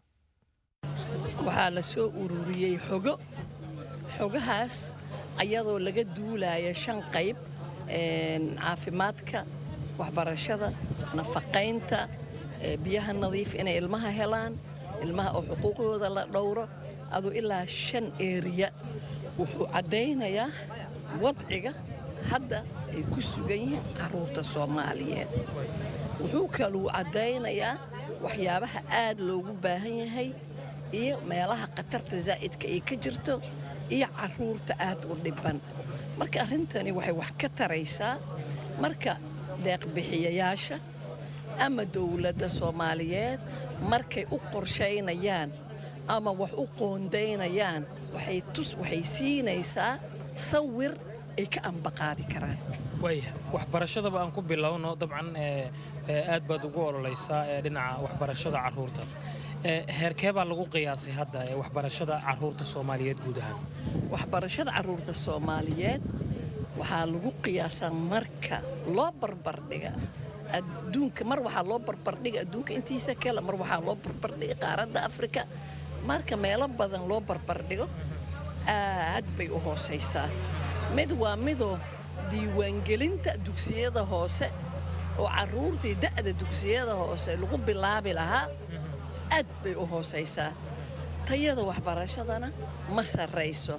waxaa la soo ururiyey xogo xogahaas ayadoo laga duulaya shan qayb caafimaadka waxbarashada nafaqaynta biyaha nadiif inay ilmaha helaan ilmaha oo xuquuqdooda la dhowro aduu ilaa shan eeriya wuxuu caddaynayaa wadciga hadda ay ku sugan yihiin carruurta soomaaliyeed wuxuu kaluu caddaynayaa waxyaabaha aad loogu baahan yahay iyo meelaha khatarta zaa'idka ay ka jirto iyo carruurta aad u dhibban marka arrintani waxay wax ka taraysaa marka deeqbixiyayaasha ama dowladda soomaaliyeed markay u qorshaynayaan ama wax u qoondaynayaan waxay siinaysaa sawir ay ka ambaqaadi karaan waaya waxbarashadaba aan ku bilowno dabcan aad baad ugu ololaysaa dhinaca waxbarashada carruurta heerkee baa lagu qiyaasay hadda ee waxbarashada carruurta soomaaliyeed guud ahaan waxbarashada carruurta soomaaliyeed waxaa lagu qiyaasaa marka loo barbardhiga adduunka mar waxaa loo barbardhiga adduunka intiisa kale mar waxaa loo barbardhiga qaaradda afrika marka meelo badan loo barbardhigo aad bay u hoosaysaa mid waa midoo diiwaangelinta dugsiyada hoose oo carruurtii da'da dugsiyada hoose lagu bilaabi lahaa aad bay u hoosaysaa tayada waxbarashadana ma sarrayso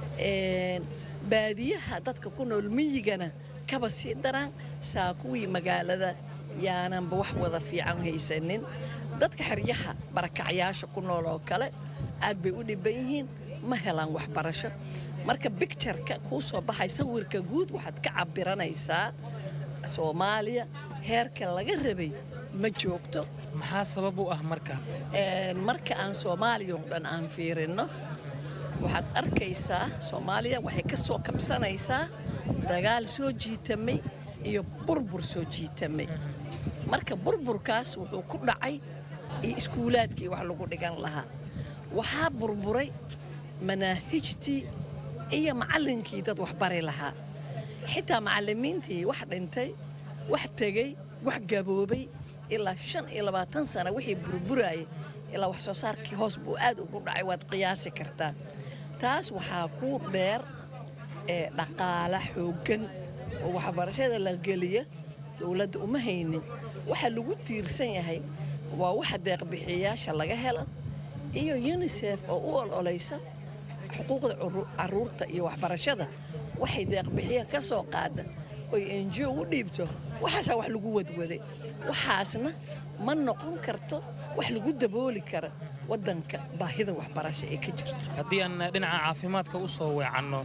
baadiyaha dadka ku nool miyigana kaba sii daraan saa kuwii magaalada yaananba wax wada fiican haysanin dadka xeryaha barakacyaasha ku nool oo kale aad bay u dhibban yihiin ma helaan waxbarasho marka bictureka kuu soo baxay sawirka guud waxaad ka cabbiranaysaa soomaaliya heerka laga rabay ma joogto maxaa sabab u ah marka marka aan soomaaliya oo dhan aan fiirinno waxaad arkaysaa soomaaliya waxay ka soo kabsanaysaa dagaal soo jiitamay iyo burbur soo jiitamay marka burburkaas wuxuu ku dhacay iyo iskuulaadkii wax lagu dhigan lahaa waxaa burburay manaahijtii iyo macallinkii dad wax bari lahaa xitaa macallimiintii wax dhintay wax tegey wax gaboobay ilaa shan iyo labaatan sana wixii burburayay ilaa wax soo saarkii hoos buu aad ugu dhacay waad qiyaasi kartaa taas waxaa ku dheer ee dhaqaala xooggan oo waxbarashada la geliya dowladda uma haynin waxa lagu tiirsan yahay waa waxa deeqbixiyayaasha laga helo iyo unisef oo u ololaysa xuquuqda carruurta iyo waxbarashada waxay deeqbixiya ka soo qaada oy enjiyo u dhiibto waxaasaa wax lagu wadwaday waxaasna ma noqon karto wax lagu dabooli kara waddanka baahida waxbarasho ee ka jirto haddii aan dhinaca caafimaadka u soo weecanno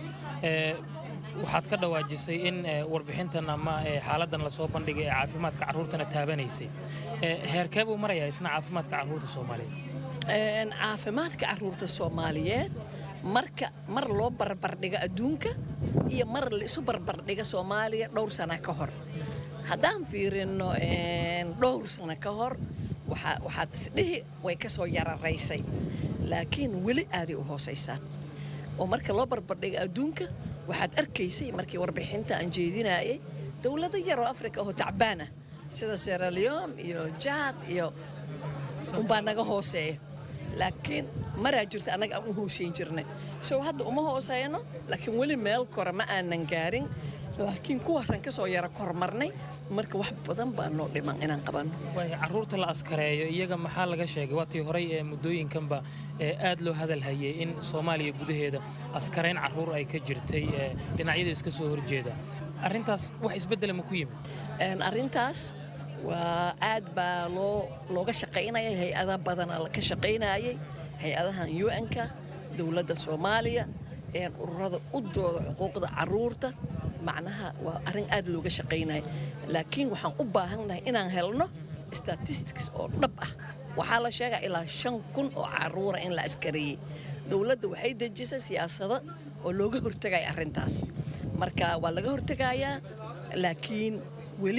waxaad ka dhawaajisay in warbixintan ama xaaladdan lasoo bandhigay ee caafimaadka carruurtana taabanaysay heerkee buu marayaa isna caafimaadka carruurta soomaaliyeed caafimaadka carruurta soomaaliyeed marka mar loo barbardhigo adduunka iyo mar laisu barbardhiga soomaaliya dhowr sana ka hor haddaan fiirinno dhowr sano ka hor waxaad isdhihi way ka soo yararaysay laakiin weli aaday u hoosaysaa oo marka loo barbardhiga adduunka waxaad arkaysay markii warbixinta aan jeedinayay dowlado yaroo afrika oo tacbaan ah sida seraleon iyo jaad iyo umbaa naga hooseeya laakiin maraa jirta annaga aan u hoosayn jirnay sow hadda uma hooseyno laakiin weli meel kore ma aanan gaarin laakiin kuwaasaan ka soo yara kormarnay marka wax badan baa noo dhiman inaan qabanno carruurta la askareeyo iyaga maxaa laga sheegay waatii horey ee muddooyinkanba aad loo hadalhayay in soomaaliya gudaheeda askarayn carruur ay ka jirtay dhinacyada iska soo horjeeda arrintaas wax isbeddela ma ku yimid arrintaas waa aad baa loo looga shaqaynayay hay-ada badana ka shaqaynayay hay-adahan un-ka dowladda soomaaliya ururada u dooda xuquuqda carruurta macnaha waa arrin aad looga shaqaynaya laakiin waxaan u baahannahay inaan helno statistics oo dhab ah waxaa la sheegaa ilaa shan kun oo carruura in la askareeyey dowladda waxay dejisay siyaasado oo looga hortegaya arrintaas marka waa laga hortegayaa laakiin weli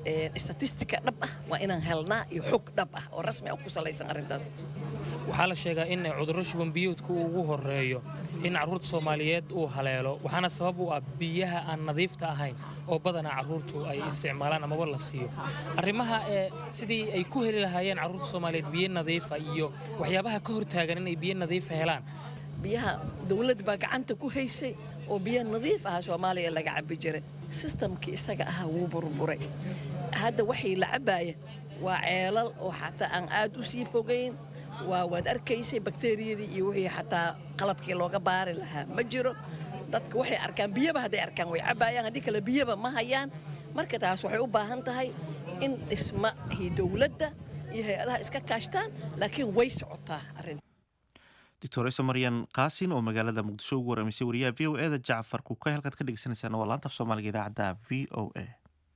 statistika dhab ah waa inaan helnaa iyo xog dhab ah oo rasmi ah ku salaysan arrintaas waxaa la sheegaa in cudurro shuban biyuudka uu ugu horeeyo in carruurta soomaaliyeed uu haleelo waxaana sabab u ah biyaha aan nadiifta ahayn oo badanaa carruurtu ay isticmaalaan amaba la siiyo arrimaha ee sidii ay ku heli lahaayeen carruurta soomaaliyeed biyo nadiifa iyo waxyaabaha ka hortaagan inay biyo nadiifa helaan biyaha dawlad baa gacanta ku haysay oo biyo nadiif ah soomaaliya laga cabbi jiray sistamkii isaga ahaa wuu burburay hadda waxay la cabbaaya waa ceelal oo xataa aan aad u sii fogayn waa waad arkaysay bakteriyadii iyo wixii xataa qalabkii looga baari lahaa ma jiro dadka waxay arkaan biyaba hadday arkaan way cabbaayaan haddii kale biyaba ma hayaan marka taas waxay u baahan tahay in dhismahii dowladda iyo hay-adaha iska kaashtaan laakiin way socotaa arrinta doctoresa maryan kaasin oo magaalada muqdisho ugu waramaysay wariyaha v o eda jacfar kuukay halkaad ka dhegeysanaysaan waa laanta af soomaaliga idaacadda v o a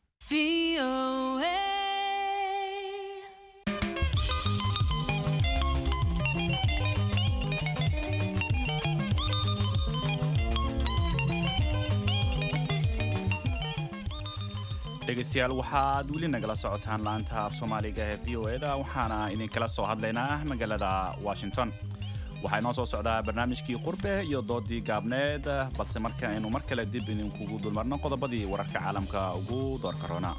dhegaystayaal waxaad weli nagala socotaan laanta af soomaaliga ee v o eda waxaana idinkala soo hadlaynaa magaalada washington waxaa inoo soo socdaa barnaamijkii qurbe iyo doodii gaabneed balse marka aynu mar kale dib idinkugu dulmarno qodobadii wararka caalamka ugu doorka roona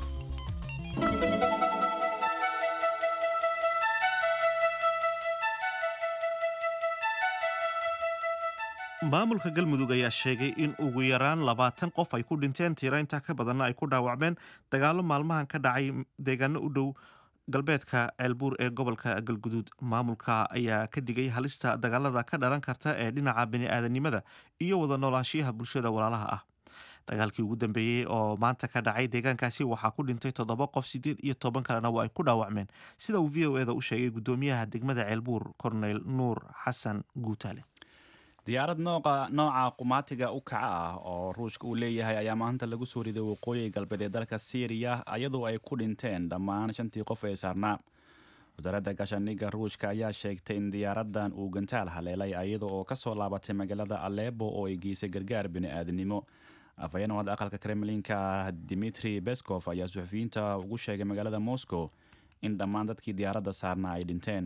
maamulka galmudug ayaa sheegay in ugu yaraan labaatan qof ay ku dhinteen tiro intaa ka badanna ay ku dhaawacmeen dagaalo maalmahan ka dhacay deegaano u dhow galbeedka ceelbuur ee gobolka galguduud maamulka ayaa ka digay halista dagaalada ka dhalan karta ee dhinaca bini'aadanimada iyo wada noolaanshiyaha bulshada walaalaha ah dagaalkii ugu dambeeyey oo maanta ka dhacay deegaankaasi waxaa ku dhintay toddoba qof siddeed iyo toban kalena waa ay ku dhaawacmeen sida uu v o eda u sheegay guddoomiyaha degmada ceelbuur korneyl nuur xasan guutaale diyaarad nooca nooca qumaatiga u kaca ah oo ruushka uu leeyahay ayaa maanta lagu soo riday waqooyi galbeed ee dalka syriya iyadoo ay ku dhinteen dhammaan shantii qof ee saarnaa wasaaradda gaashaaniga ruushka ayaa sheegtay in diyaaradan uu gantaal haleelay iyada oo kasoo laabatay magaalada aleebo oo ay geysay gargaar bini-aadinimo afhayeen wada aqalka kremlinka dimitri beskov ayaa suxufiyiinta ugu sheegay magaalada moscow in dhammaan dadkii diyaaradda saarnaa ay dhinteen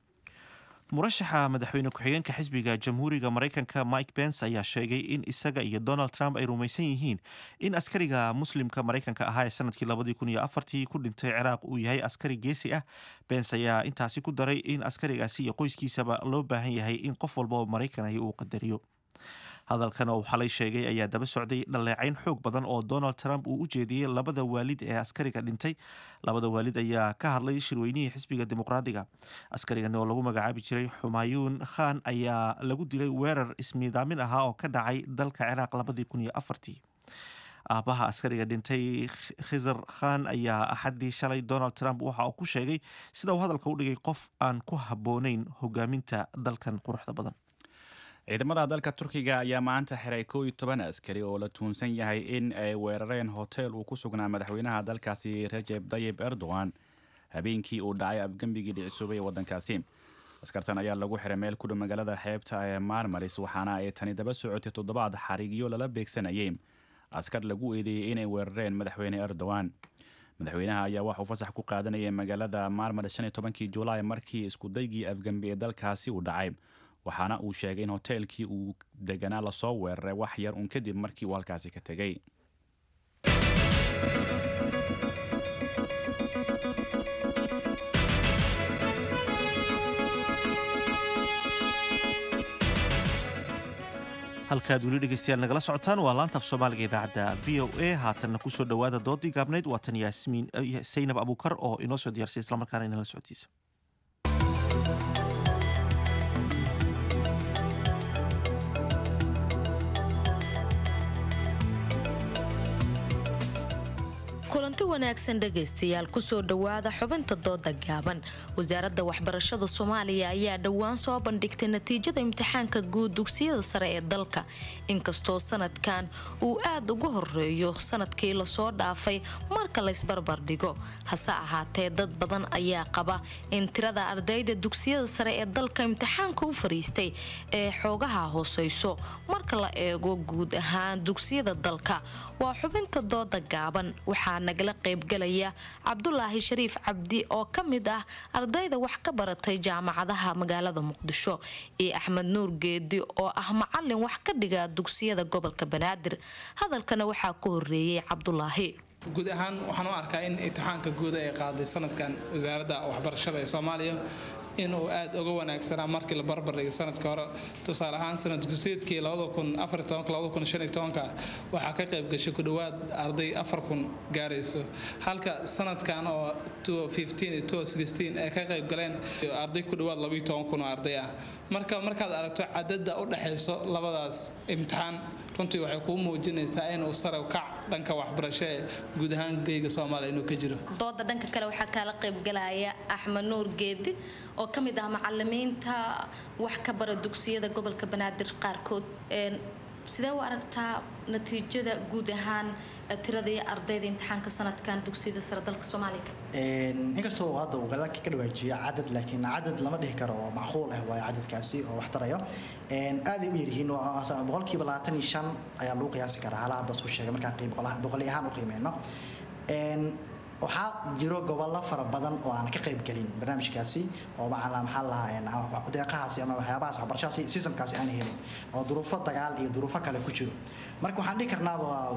murashaxa madaxweyne ku-xigeenka xisbiga jamhuuriga maraykanka mike pence ayaa sheegay in isaga iyo donald trump ay rumaysan yihiin in askariga muslimka maraykanka ahaa ee sanadkii labadii kun iyo afartii ku dhintay ciraaq uu yahay askari geesi ah pence ayaa intaasi ku daray in askarigaasi iyo qoyskiisaba loo baahan yahay in qof walba oo maraykan ahi uu qadariyo hadalkan oo xalay sheegay ayaa daba socday dhaleecayn xoog badan oo donald trump uu u jeediyey labada waalid ee askariga dhintay labada waalid ayaa ka hadlay shirweynihii xisbiga dimuqraadiga askarigan oo lagu magacaabi jiray xumayuun khan ayaa lagu dilay weerar ismiidaamin ahaa oo ka dhacay dalka ciraaq labadii kun iyo afartii aabaha askariga dhintay khizar khan ayaa axaddii shalay donald trump waxa uu ku sheegay sida uu hadalka u dhigay qof aan ku habboonayn hogaaminta dalkan quruxda badan ciidamada dalka turkiga ayaa maanta xiray koo iyo toban askari oo la tuunsan yahay in ay weerareen hotel uu ku sugnaa madaxweynaha dalkaasi rajeb tayib erdogan habeenkii uu dhacay afgembigii dhicisuubay ee waddankaasi askartan ayaa lagu xiray meel ku dhow magaalada xeebta ee marmaris waxaana ay tani daba socotay toddobaad xarigyo lala beegsanayay askar lagu eedeeyey inay weerareen madaxweyne erdogan madaxweynaha ayaa waxauu fasax ku qaadanayay magaalada marmaris shan iyo tobankii julaay markii iskudaygii afgembi ee dalkaasi uu dhacay waxaana uu sheegay in hoteelkii uu deganaa lasoo weeraray wax yar uun kadib markii uu halkaasi ka tegey halkaad weli dhegeystayaal nagala socotaan waa laanta af soomaaliga idaacadda v o a haatanna kusoo dhowaada doodii gaabnayd waa tan yaasmiin saynab abuukar oo inoo soo diyaarsay islamarkaana inala socodsiisa kulanti wanaagsan dhegaystayaal kusoo dhowaada xubinta dooda gaaban wasaaradda waxbarashada soomaaliya ayaa dhowaan soo bandhigtay natiijada imtixaanka guud dugsiyada sare ee dalka inkastoo sanadkan uu aad uga horeeyo sanadkii lasoo dhaafay marka laysbarbar dhigo hase ahaatee dad badan ayaa qaba in tirada ardayda dugsiyada sare ee dalka imtixaanka u fariistay ee xoogaha hooseyso marka la eego guud ahaan dugsiyada dalka waa xubinta dooda gaaban waxaa waxaa nagala qaybgalaya cabdulaahi shariif cabdi oo ka mid ah ardayda wax ka baratay jaamacadaha magaalada muqdisho iyo axmed nuur geedi oo ah macalin wax ka dhiga dugsiyada gobolka banaadir hadalkana waxaa ku horeeyey cabdulaahi guud ahaan waxaan u arkaa in imtixaanka guud ay qaaday sanadkan wasaaradda waxbarashada ee soomaaliya inuu aad uga wanaagsanaa markii la barbardhigay sanadka hore tusaale ahaan sanad guseedkii waxaa ka qayb gashay ku dhowaad arday afar kun gaarayso halka sanadkan oo ay ka qayb galeen arday ku dhowaad labayo toban kun oo arday ah marka markaad aragto cadada u dhexayso labadaas imtixaan runtii waxay kuu muujinaysaa inuu sare kac dhanka waxbarasho ee guud ahaan geyga soomaaliya inuu ka jiro dooda dhanka kale waxaa kaala qaybgalaya axmed nuur geedi oo ka mid ah macalimiinta wax ka bara dugsiyada gobolka banaadir qaarkood sidee u aragtaa natiijada guud ahaan tiradii ardayda imtixaanka sanadkan dugsiyada sare dalka soomaaliya inkastoo hadda uu galaalka ka dhawaajiya cadad laakiin cadad lama dhihi karo oo macquul ah waayo cadadkaasi oo wax tarayo aaday u yaryihiin boqolkiiba labaatan iyo shan ayaa lagu qiyaasi karaa hala hadda suu sheegay markaan qiib boqoli ahaan u qiimeyno waxaa jiro gobollo fara badan oo aan ka qayb gelin barnaamijkaasi oo macala maxaa lahaa deeqahaasi ama waxyaabahaas waxbarashadaasi sistamkaasi aan helin oo duruufo dagaal iyo duruufo kale ku jiro marka waxaan dhihi karnaaba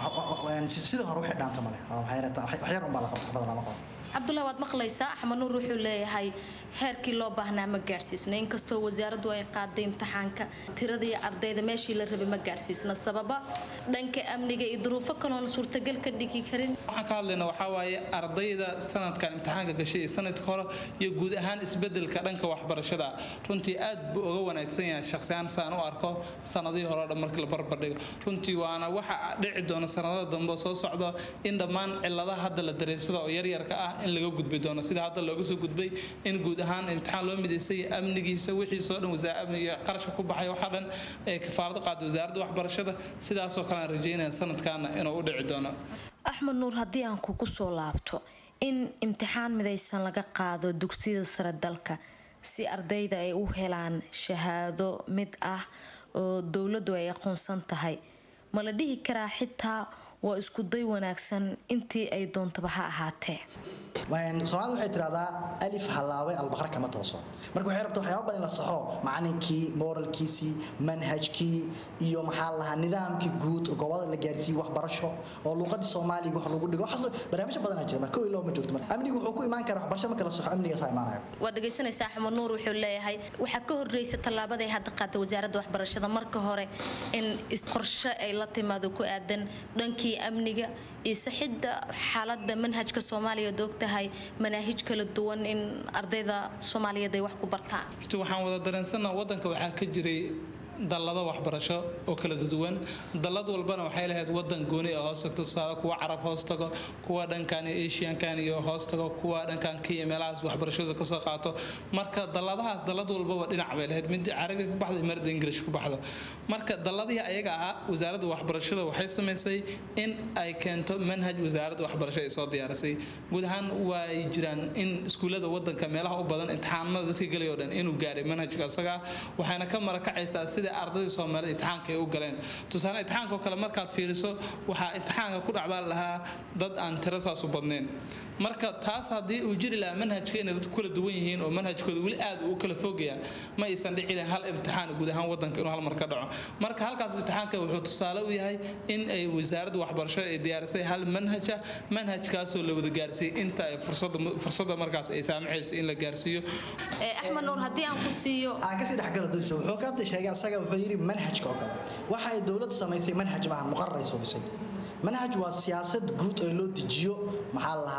sida hore wixii dhaanta male waxyar unbaa la qabta waxbada lama qabo cabdullahi waad maqlaysaa axmed nuur wuxuu leeyahay heerkii loo baahnaa ma gaadhsiisna inkastoo wasaaraddu ay qaaday imtixaanka tiradii ardayda meeshii la rabay ma gaadhsiisna sababa dhanka amniga iyo duruufo kaloona suurtagal ka dhigi karin waxaan ka hadlayna waxaa waaye ardayda sanadkan imtixaanka gashay iyo sanadka hore iyo guud ahaan isbedelka dhanka waxbarashada runtii aad buu uga wanaagsan yahay shaqsiyaan saan u arko sanadihii hore o dhan markii la barbardhigo runtii waana waxa dhici doona sanadada dambe soo socda in dhammaan ciladaha hadda la dareensada oo yaryarka ah in laga gudbi doono sida hadda looga soo gudbay in guud ahaan imtixaan loo midaysay amnigiisa wixiisoo dhan qarashka ku baxay waxaa dhan ee kafaarada qaada wasaaradda waxbarashada sidaasoo kale aan rajeynaya sanadkaana inuu u dhici doono axmed nuur haddii aan kugu soo laabto in imtixaan midaysan laga qaado dugsiyada sare dalka si ardayda ay u helaan shahaado mid ah oo dowladdu ay aqoonsan tahay ma la dhihi karaa xitaa waa isku day wanaagsan intii ay doontaba ha ahaatee soomaalida waxay tidhahdaa alif hallaabay albaqar kama tooso marka waxay rabta waxyaaba badan in la saxo macalinkii moralkiisii manhajkii iyo maxaa lahaa nidaamkii guud gobolada la gaarsiiyey waxbarasho oo luuqadii soomaaliga wax lagu dhigo waxaas barnaamijyo badanaa jira marka kow iyo laba ma joogto marka amnigu wuxuu ku imaan karaa waxbarasho marka la saxo amnigaasaa imaanaya waad dhegaysanaysaa axmed nuur wuxuu leeyahay waxaa ka horreysa tallaabaday hadda qaatay wasaaradda waxbarashada marka hore in qorshe ay la timaado ku aadan dhankii amniga iyo saxidda xaaladda manhajka soomaaliya ad og tahay manaahij kala duwan in ardayda soomaaliyeed ay wax ku bartaan waxaan wada dareensanaa wadanka waxaa ka jiray dallado waxbarasho oo kala duwan dallad walbana waxay lahayd wadan gooni oo hoos tagto tusaale kuwa carab hoos tago kuwa dhankan iyo asiankan iyo hoos tago kuwa dhankan kenya meelahaas waxbarashada kasoo qaato marka dalladahaas dallad walbaba dhinac bay lahayd mid carabiga ku baxda marda ingilish ku baxdo marka dalladihii ayaga ahaa wasaaradda waxbarashada waxay samaysay in ay keento manhaj wasaaradda waxbarasho ay soo diyaarisay guud ahaan way jiraan in iskuullada wadanka meelaha u badan imtixaanada dadka gelay oo dhan inuu gaaray manhajka isagaa waxayna ka marakacaysaa sida ardayda soomaalida imtixaanka ay u galeen tusaale imtixaanka oo kale markaad fiiriso waxaa imtixaanka ku dhacdaa lahaa dad aan tiro saas u badnayn marka taas haddii uu jiri lahaa manhajka inay dadku kala duwan yihiin oo manhajkooda weli aad u kala fogayaan ma aysan dhici lahayn hal imtixaan guud ahaan wadanka inuu hal mar ka dhaco marka halkaas imtixaanka wuxuu tusaale u yahay in ay wasaaradda waxbarashada ay diyaarisay hal manhaja manhajkaasoo la wada gaarsiiyey inta ay fursadda markaas ay saamaxayso in la gaarsiiyo axmed nuur haddii aan ku siiyo aan kasii dhexgalo dadisa wuxuu ka hadda sheegay asaga wuxuu yidhi manhajka oo kale waxa ay dowladda samaysay manhaj maaha muqarar ay suubisay manhaj waa siyaasad guud oo loo dejiyo maxaa la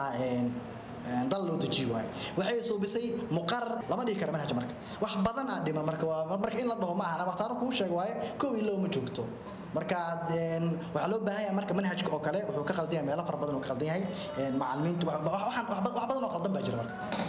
lahaa dal loo dejiyo waayo waxay suubisay muqarar lama dhihi kara manhaj marka wax badan aa dhiman marka waa marka in la dhaho ma ahana waqtaaro kuu sheeg waaye kow iyo laba ma joogto marka waxaa loo baahan yahay marka manhajka oo kale wuxuu ka qaldan yahay meelo fara badan uu ka qaldan yahay macalimiintu wax badan oo qaldan baa jira marka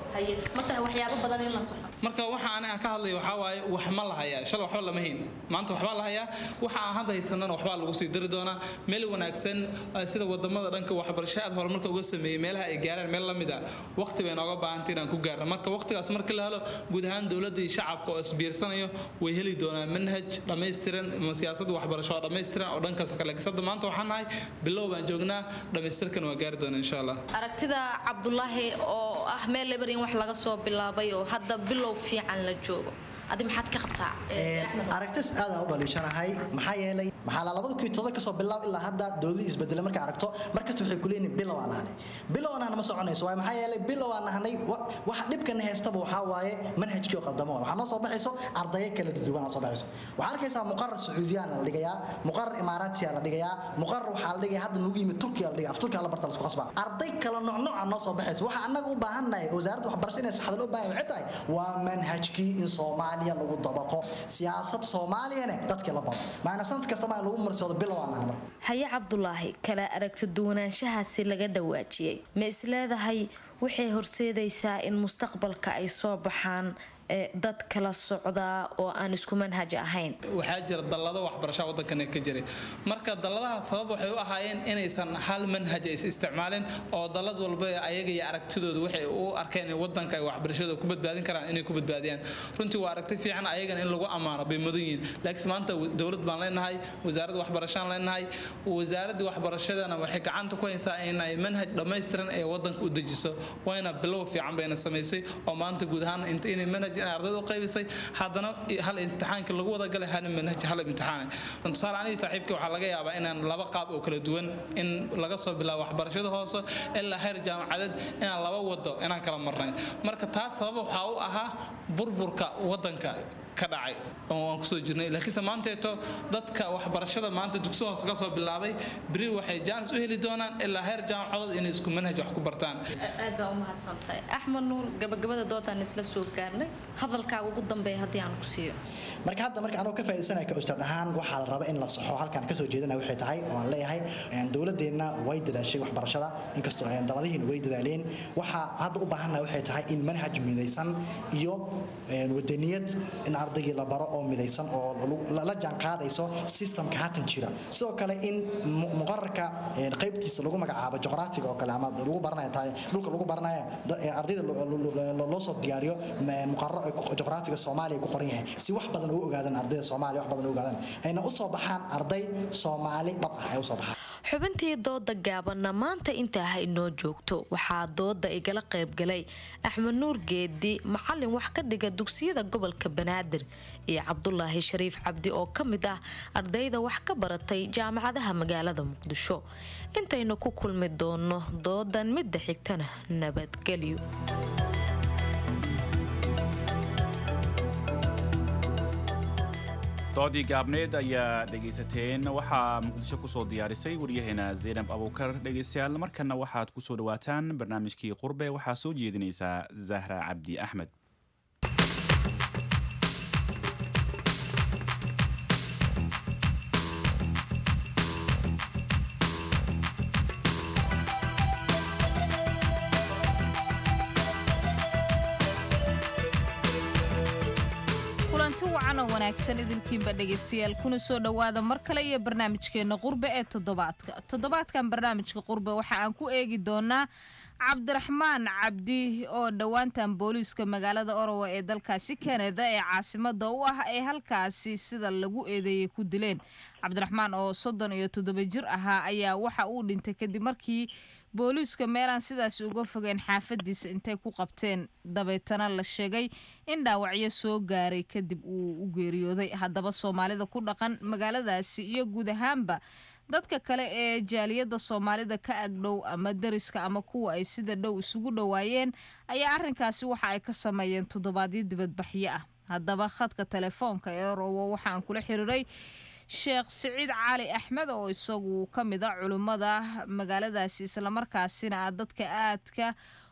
haye ma tahay waxyaabo badan in la soxo marka waxa aniga ka hadlayo waxaa waaye wax ma la hayaa shalay waxba lama hayn maanta waxbaa la hayaa waxa aan hadda haysanana waxbaa lagu sii dari doonaa meel wanaagsan eh, sida wadamada dhanka waxbarasho aad horumarka uga sameeyey meelaha ay gaaraan meel la mid ah waqti bay nooga baahantay inaan ku gaarno marka waqtigaas marka la helo guud ahaan dowladda iyo shacabka oo isbiirsanayo way heli doonaan manhaj dhammaystiran ama siyaasadda waxbarasho oo dhammaystiran oo dhankaas kale kasada maanta waxaan nahay bilow baan joognaa dhammaystirkan waa gaari doonaa insha allah aragtida cabdulaahi oo ah meel lebar in wax laga soo bilaabay oo hadda bilow fiican la joogo adi maxaad ka qabtaa aragtis aad aan u dhaliishanahay maxaa yeelay maxaa la labada kuwii todoba kasoo bilaab ilaa hadda doodii isbedela markaa aragto markasta waxay kuleeyihin bilow aan nahnay bilow aan nahna ma soconayso waaye maxaa yeelay bilow aan nahnay wa- waxa dhibkana heystaba waxaa waaye manhajkii oo qaldamo waxaa noo soo baxayso ardayo kala duduwan aa soo baxayso waxaa arkaysaa muqarar sacuudiyaan la dhigayaa muqarar imaaraatiya la dhigayaa muqarar waxaa la dhigaya hadda nagu yimid turkiya la dhigaya af turkiya la barta lasku qasbaa arday kala noocnooca noo soo baxayso waxa annaga u baahannahay wasaaradda waxbarasho inay saxda loo baahan waxay tahay waa manhajkii in soomaaliya lagu dabaqo siyaasad soomaaliyana dadkii la bado maana sanad kasta maa lagu marsoodo bilow aan nahay marka haye cabdulaahi kala aragti duwanaanshahaasi laga dhawaajiyey ma isleedahay waxay horseedaysaa in mustaqbalka ay soo baxaan ee dad kala socdaa oo aan isku manhaj ahayn waxaa jira dallado waxbarasha waddankana ka jiray marka dalladaha sabab waxay u ahaayeen inaysan hal manhaj is isticmaalin oo dallad walba ayaga iyo aragtidooda waxay u arkeen in waddanka ay waxbarashada ku badbaadin karaan inay ku badbaadiyaan runtii waa aragti fiican ayagana in lagu ammaano bay mudan yihiin laakiin maanta dowlad baan leenahay wasaaradda waxbarashaan leenahay wasaaraddii waxbarashadana waxay gacanta ku haysaa inay manhaj dhammaystiran ee waddanka u dejiso wayna bilow fiican bayna samaysay oo maanta guud ahaan int- inay manhaj inay ardayda u qaybisay haddana hal imtixaankii lagu wada galay hal manhaj hal imtixaan tusaale anigii saaxiibkii waxaa laga yaabaa inaan laba qaab oo kala duwan in laga soo bilaabo waxbarashada hoose ilaa heer jaamacadeed inaan laba wado inaan kala marnay marka taas sabab waxaa u ahaa burburka waddanka ka dhacay oo aan kusoo jirnay laakiinse maanteeto dadka waxbarashada maanta dugsi hoose ka soo bilaabay beri waxay jaanis u heli doonaan ilaa heer jaamacadood inay isku manhaj wax ku bartaan aad baa u mahadsantahay axmed nuur gabagabada doodaan isla soo gaarnay hadalkaaga ugu dambeeya haddii aan ku siiyo marka hadda marka anoo ka faa'iidaysanaya ka ustaad ahaan waxaa la raba in la saxo halkan kasoo jeedana waxay tahay oo aan leeyahay een, dowladeenna way dadaashay waxbarashada inkastoo een, daladihiina way dadaaleen waxaa hadda u baahannaha waxay tahay in manhaj midaysan iyo een, wadaniyad in ardaygii la baro oo midaysan oo lagu- la la jaan qaadayso systemka haatan jira sidoo kale in mu- muqararka een, qaybtiisa lagu magacaabo juqraafiga oo kale ama lagu baranayo tahay dhulka lagu baranayo da- een, ardayda lo- lo- lo- loo soo diyaariyo ma- muqararo ay ku- juqraafiga soomaaliya ku qoran yahay si wax badan ugu ogaadaan ardayda soomaaliya wax badan ugu ogaadaan ayna u soo baxaan arday soomaali dhab ah ay u soo baxaan xubintii dooda gaabanna maanta intaa ha inoo joogto waxaa dooda igala qaybgalay axmed nuur geedi macalin wax ka dhiga dugsiyada gobolka banaadir iyo cabdulaahi shariif cabdi oo ka mid ah ardayda wax ka baratay jaamacadaha magaalada muqdisho intaynu ku kulmi doono doodan midda xigtana nabadgelyo doodii gaabneed ayaa dhegaysateen waxaa muqdisho kusoo diyaarisay waryaheena zaynab abuukar dhegaystayaal markana waxaad kusoo dhawaataan barnaamijkii qurbe waxaa soo jeedinaysaa zahra cabdi axmed kulanti wacan oo wanaagsan idinkiinba dhegaystayaal kuna soo dhowaada mar kale iyo barnaamijkeenna qurbe ee toddobaadka toddobaadkan barnaamijka qurbe waxa aan ku eegi doonaa cabdiraxmaan cabdi oo dhowaantan booliiska magaalada orowa ee dalkaasi kanada ee caasimada u ah ee halkaasi sida lagu eedeeyey ku dileen cabdiraxmaan oo soddon iyo toddoba jir ahaa ayaa waxa uu dhintay kadib markii booliiska meelaan sidaasi uga fogeen xaafadiisa intay ku qabteen dabeetana la sheegay in dhaawacyo soo gaaray kadib uu u geeriyooday haddaba soomaalida ku dhaqan magaaladaasi iyo guud ahaanba dadka kale ee jaaliyadda soomaalida ka agdhow ama dariska ama kuwa ay sida dhow isugu dhowaayeen ayaa arrinkaasi waxa ay ka sameeyeen toddobaadyo dibadbaxyo ah haddaba khadka telefoonka ee rowo waxa aan kula xiriiray sheekh siciid cali axmed oo isagu ka mid a culimmada magaaladaasi islamarkaasina ah dadka aadka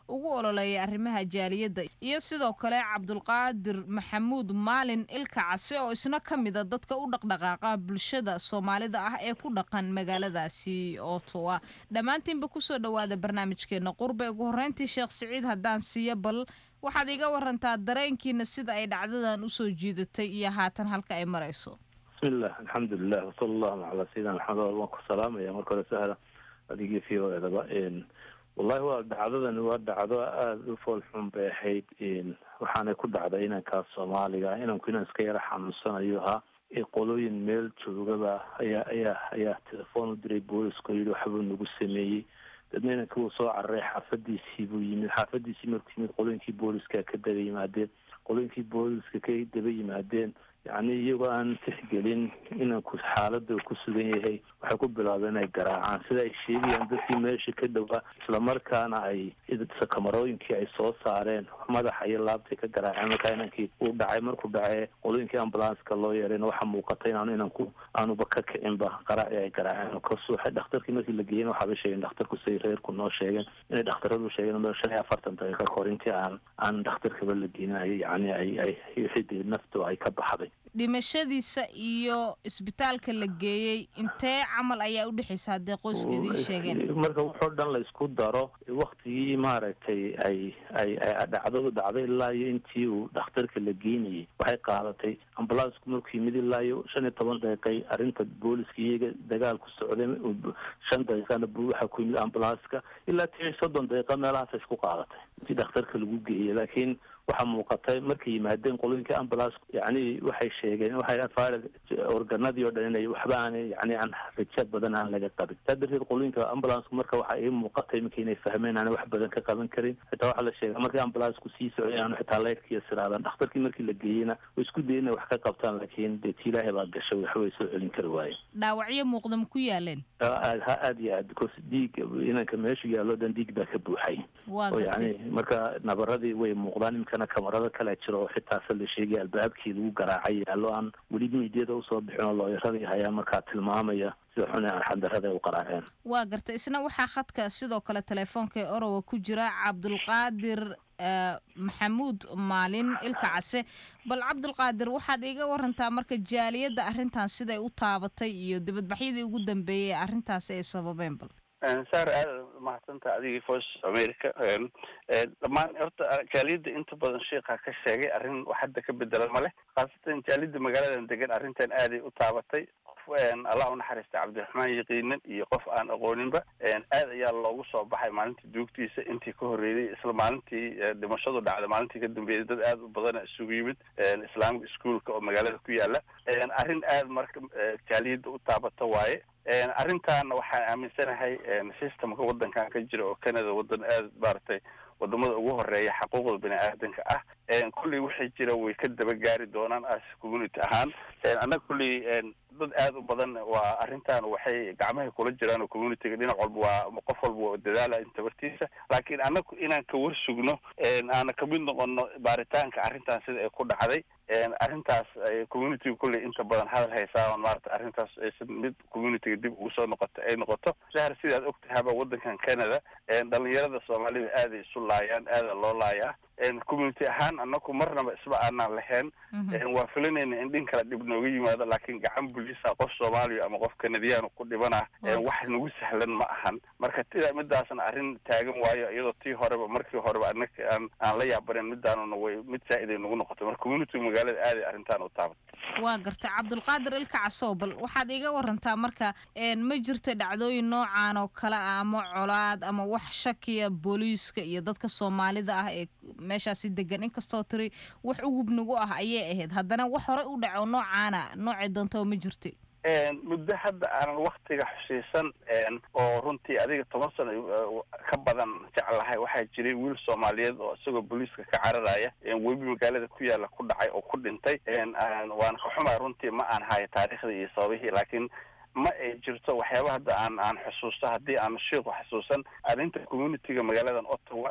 ugu ololeeya arrimaha jaaliyadda iyo sidoo kale cabdulqaadir maxamuud maalin ilka case oo isna ka mida dadka u dhaqdhaqaaqa bulshada soomaalida ah ee ku dhaqan magaaladaasi otowa dhammaantiinba kusoo dhowaada barnaamijkeena qurbe ugu horreyntii sheekh siciid haddaan siiyo bal waxaad iga warantaa dareenkiina sida ay dhacdadan usoo jiidatay iyo haatan halka ay marayso bismillah alxamdulilah wasala allahu calaa sayidina maxamed waan ku salaamaya marka hore sahla adigii v o edaba wallahi waa dhacdadani waa dhacdo aada u foolxun bay ahayd waxaanay ku dhacday inankaas soomaaliga inanku inan iska yara xanuunsanayo ahaa qolooyin meel joogaba ayaa ayaa ayaa telefoon u diray booliska yidhi waxbuu nagu sameeyey dadna inankii wuu soo cararay xaafadiisii buu yimid xaafadiisii markuu yimid qolooyinkii booliska ka daba yimaadeen qolooyinkii booliska ka daba yimaadeen yacni iyagoo aan tixgelin inanku xaalada ku sugan yahay waxay ku bilaabeen inay garaacaan sida ay sheegayaan dadkii meesha ka dhowaa islamarkaana ay kamarooyinkii ay soo saareen madaxa iyo laabtay ka garaaceen markaa inankii uu dhacay markuu dhacee qolooyinkii ambulanska loo yeerayna waxaa muuqata inaanu inanku aanuba ka kicinba qaraaci ay garaaceen kasuuxay dhakhtarkii markii la geeyena waxaaba sheegeen dhakhtarku say reerku noo sheegeen inay dhakhtaradu sheegeen meel shan iyo afartan daqiiqa kahor intii aan aan dhakhtarkaba la geenayo yacni ay ay wixii naftu ay ka baxday dhimashadiisa iyo isbitaalka la geeyey intee camal ayaa u dhexaysa haddee qoyska idiin sheegeen marka wuxoo dhan la isku daro waktigii maaragtay ay ay ay dhacdadu dhacday ilaa iyo intii uu dhakhtarka la geynayay waxay qaadatay ambulansku markuu yimid ilaa iyo shan iyo toban daqiiqay arrinta booliska iyaga dagaal ku socday shan daqiiqana bu waxaa ku yimid ambulanska ilaa tii soddon daqiiqa meelahaas isku qaadatay intii dhakhtarka lagu geeyay laakiin waxaa muuqatay markay yimaadeen qolooyinka ambulance yani waxay sheegeen waxay afaarid organadii oo dhan inay waxba aanay yani aan raja badan aan laga qabin saa darteed qolooyinka ambulance marka waxaa ii muuqatay iminka inay fahmeen aanay wax badan ka qaban karin xitaa waxaa la sheega markii ambulanceku sii socday aanu xitaa leyrkiiyo siraadaan dhakhtarkii markii la geeyeyna way isku dayeen inay wax ka qabtaan laakiin dee ti ilaahay baa gashay waxba way soo celin kari waayeen dhaawacyo muuqda ma ku yaaleen aad ha aad iyo aad because dhiig inanka meeshu yaallo dhan dhiig baa ka buuxay waa oo gartay yani marka nabaradii way muuqdaan iminkana kamarado kale jiro oo xitaa se la sheegay albaabkii lagu garaacay yaallo aan weli miidyada usoo bixin oo looyaradii hayaa markaa tilmaamaya sida xun ee arxandarada ay u qaraaceen waa gartay isna waxaa khadka sidoo kale telefoonka ee orowa ku jira cabdulqaadir eh, maxamuud maalin ilka case bal cabdulqaadir waxaad iiga warantaa marka jaaliyadda arrintan siday u taabatay iyo dibadbaxyadii ugu dambeeyey ee arrintaasi ay sababeen bal saar aad mahadsanta adigii voice america dhammaan horta jaaliyadda inta badan sheikha ka sheegay arrin wax hadda ka bedelan ma leh khaasatan jaaliyadda magaaladan degan arrintan aaday u taabatay qof allah unaxariista cabdiraxmaan yaqiinan iyo qof aan aqooninba aad ayaa loogu soo baxay maalintii duugtiisa intii ka horreeyay isla maalintii dhimashadu dhacday maalintii ka dambeeyay dad aad u badana isugu yimid islaamic schoolka oo magaalada ku yaala arrin aad marka jaaliyadda u taabata waaye arrintaana waxaan aaminsanahay systemka waddankan ka jira oo canada waddan aad maaragtay wadamada ugu horeeya xaquuqda bini aadanka ah kulley wixii jira way ka daba gaari doonaan as community ahaan annaga kulley dad aad u badan waa arrintan waxay gacmahay kula jiraan oo communityga dhinac walba waa qof walba waa dadaala tabartiisa laakiin annagu inaan ka war sugno aana kamid noqono baaritaanka arrintan sida ay ku dhacday arrintaas communityga kulley inta badan hadal haysaa on maarata arrintaas aysan mid communityga dib ugu soo noqoto ay noqoto sahar sidaad ogtahaba waddankan canada dhalinyarada soomaalida aaday isu laayaan aada loo laayaa community ahaan anaku marnaba isma aanaan lahayn waa filanayna in dhin kale dhib nooga yimaado laakiin gacan bulisa qof soomaaliya ama qof kanadiyaan ku dhibana wax nagu sahlan ma ahan marka tida midaasna arrin taagan waayo iyadoo tii horeba markii horeba anaka aan aan la yaabanen midaanuna way mid saa-id ay nagu noqotay marka community magaalada aaday arrintaan u taabat waa gartay cabdulqaadir ilka casow bal waxaad iiga warantaa marka ma jirto dhacdooyin noocan oo kale ah ama colaad ama wax shakiya booliiska iyo dadka soomaalida ah ee meeshaasi degan inkastoo tiri wax ugubnagu ah ayay ahayd haddana wax hore u dhaco noocaana noocay doontaba ma jirto muddo hadda aanan waktiga xusiisan oo runtii adiga toban sano ka badan jeclahay waxaa jiray wiil soomaaliyeed oo isagoo booliiska ka cararaya webi magaalada ku yaala ku dhacay oo ku dhintay waana ka xumaa runtii ma aan hayo taariikhdii iyo sababihii laakiin ma ay jirto waxyaaba hadda aan aan xusuusto haddii aan shiiku xusuusan arrinta communityga magaaladan ottawa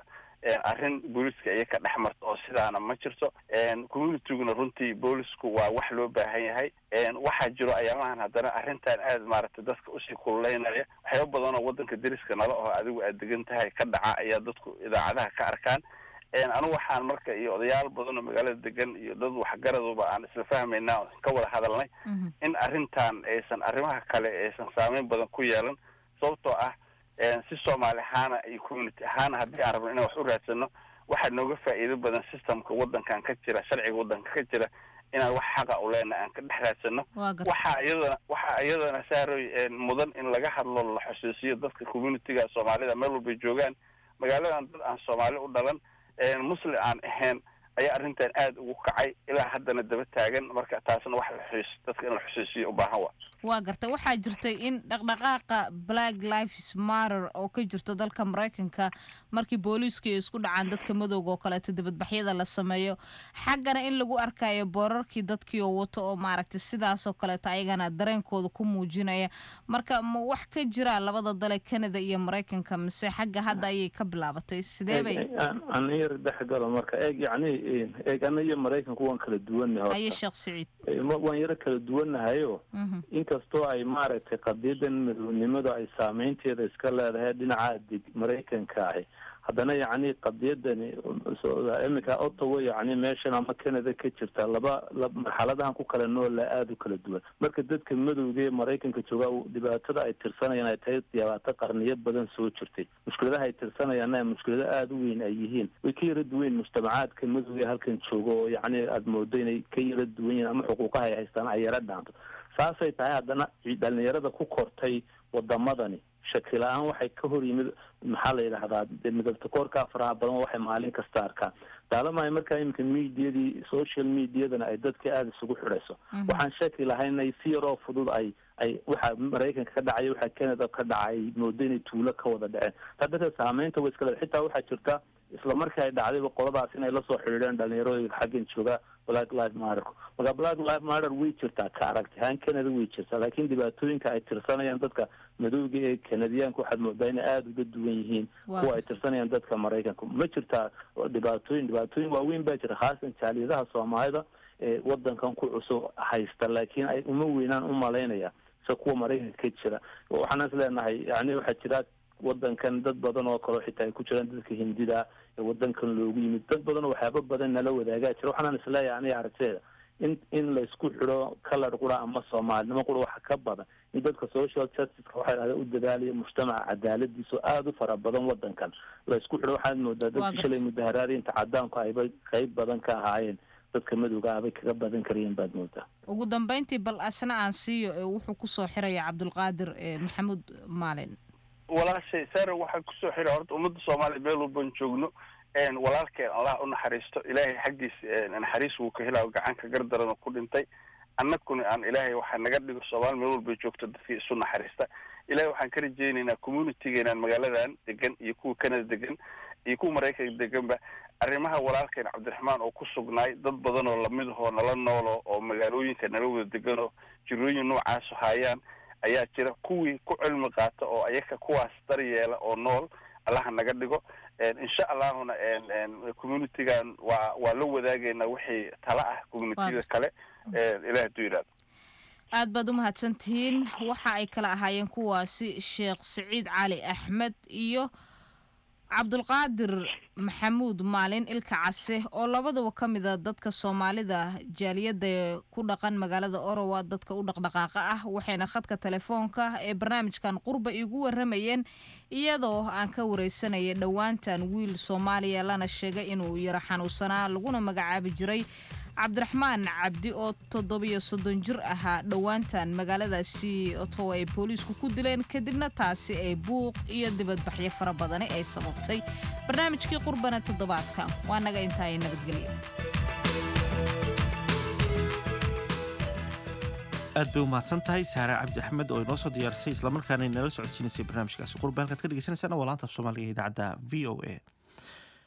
arrin booliska iyo ka dhex marta oo sidaana ma jirto communityguna runtii boolisku waa wax loo baahan yahay waxaa jiro ayaamahan haddana arrintan aad maaragtay dadka usii kululeynaya waxyaaba badan oo waddanka deriska nala oo adigu aad degan tahay ka dhaca ayaa dadku idaacadaha ka arkaan anigu waxaan marka iyo odayaal badan oo magaalada degan iyo dad waxgaraduba aan isla fahmayna ka wada hadalnay in arrintan aysan arrimaha kale aysan saameyn badan ku yeelan sababtoo ah si soomaali ahaana iyo community ahaana haddii aan rabno inaan wax u raadsano waxaa nooga faa'iido badan systemka waddankan ka jira sharciga waddanka ka jira inaan wax xaqa u leenahay aan ka dhex raadsano waxaa iyadana waxaa iyadana saaroy mudan in laga hadlo la xusuusiyo dadka communityga soomaalida meel walbay joogaan magaaladan dad aan soomaali u dhalan muslim aan ahayn ayaa arrintan aada ugu kacay ilaa haddana daba taagan marka taasna wax laxuus dadka in la xusuusiyo u baahan wa waa garta waxaa jirtay in dhaqdhaqaaqa black lives matter oo ka jirto dalka maraykanka markii booliisku ay isku dhacaan dadka madowga oo kaleeto dibadbaxyada la sameeyo xaggana in lagu arkayo boorarkii dadkii oo wato oo maaragtay sidaasoo kaleeto ayagana dareenkooda ku muujinaya marka ma wax ka jira labada dale canada iyo maraykanka mise xagga hadda ayay ka bilaabatay sidee bay an yar dhexgalo marka eeg yacni eeg ana iyo maraykanku waan kala duwannahay haye sheekh siciid waan yaro kala duwannahayo inkastoo ay maaragtay qadiyadan madownimadu ay saameynteeda iska leedahay dhinaca deg maraykanka ahi haddana yacni qadiyadani iminka ottawa yacni meeshan ama canada ka jirta laba marxaladahan ku kala noola aada u kala duwan marka dadka madowga ee maraykanka jooga dhibaatada ay tirsanayaan ay tahay dhibaato qarniyo badan soo jirtay mushkiladaha ay tirsanayaanna mushkilado aada u weyn ay yihiin way ka yara duwan mujtamacaadka madowga ee halkan jooga oo yacni aada moodo inay ka yara duwan yihiin ama xuquuqaha ay haystaan ay yara dhaanto saasay tahay haddana dhalinyarada ku kortay wadamadani shaki la-aan waxay ka hor yimid maxaa la yidhahdaa midabta koorkaa faraha badan waxay maalin kasta arkaan daalamahay markaa iminka mediadii social mediadana ay dadka aada isugu xidhayso waxaan shaki lahayn inay si yaroo fudud ay ay waxa maraykanka ka dhacay waxa canada ka dhacay moodo inay tuulo ka wada dhaceen taa darteed saameynta way iska leeda xitaa waxaa jirta isla markii ay dhacdayba qoladaas inay lasoo xidhiidheen dhalinyarooyinka xaggan jooga black live matter marka black live matter way jirtaa ka aragti ahaan canada way jirtaa laakiin dhibaatooyinka ay tirsanayaan dadka madowga ee kanadiyaanka waxaad moodaa inay aada uga duwan yihiin kuwa ay tirsanayaan dadka maraykanka ma jirtaa dhibaatooyin dhibaatooyin waaweyn baa jira khaasan jaaliyadaha soomaalida ee wadankan ku cusub haysta laakiin ay uma weynaan u malaynaya se kuwa maraykanka ka jira waxaan is leenahay yani waxaa jira wadankan dad badan oo kaleo xitaa ay ku jiraan dadka hindida ee wadankan loogu yimid dad badan oo waxyaaba badan nala wadaagaa jira waxaanaan isleeyahay aniga aragteeda in in laysku xidho kalar qura ama soomaalinimo qura waxa ka badan in dadka social justiceka waxay dhahda u dadaalaya mujtamaca cadaaladiiso aada u fara badan wadankan laysku xidho waxaad moodaa dadka shalay mudaharaadinta cadaanku ayba qeyb badan ka ahaayeen dadka madowga abay kaga badan karayeen baad moodaa ugu dambeyntii bal asna aan siiyo ee wuxuu kusoo xiraya cabdulqaadir maxamuud maalin walaashay sare waxaa kusoo xira horta ummadda soomaaliya meel walban joogno walaalkeen allah u naxariisto ilaahay xaggiis naxariis wuu ka helaa gacanka gardaran oo ku dhintay annaguna aan ilaahay waxaa naga dhigo soomaali meel walbay joogto dadkii isu naxariista ilahay waxaan ka rajeynaynaa communitygeenan magaaladan degan iyo kuwa canada degan iyo kuwa maraykanka deganba arrimaha walaalkeen cabdiraxmaan oo ku sugnaay dad badan oo lamid ahoo nala noolo oo magaalooyinka nala wada deganoo jirooyin noocaasu haayaan ayaa jira kuwii ku cilmi qaata oo ayaka kuwaas daryeela oo nool allaha naga dhigo insha allahuna communitygan waa waa la wadaagaynaa wixii tala ah communitiyada kale ilaah haduu yidhahdo aad baad u mahadsantihiin waxa ay kala ahaayeen kuwaasi sheekh siciid cali axmed iyo cabdulqaadir maxamuud maalin ilka case oo labadaba ka mida dadka soomaalida jaaliyadda ku dhaqan magaalada orowa dadka u dhaqdhaqaaqa ah waxayna khadka telefoonka ee barnaamijkan qurba igu waramayeen iyadoo aan ka wareysanaya dhowaantan wiil soomaaliya lana sheegay inuu yaro xanuunsanaa laguna magacaabi jiray cabdiraxmaan cabdi oo toddobiyo soddon jir ahaa dhowaantan magaaladaasi otowa ay booliisku ku dileen kadibna taasi ay buuq iyo dibadbaxyo fara badani ay sababtay barnaamijkii qurbana toddobaadka waa naga intaaya nabadgelyo aad bay u mahadsan tahay saare cabdi axmed oo inoo soo diyaarisay islamarkaana inala socodsiinaysay barnaamijkaasi qurba halkaad ka dhegeysanaysaana waa laanta af soomaaliga idaacadda v o a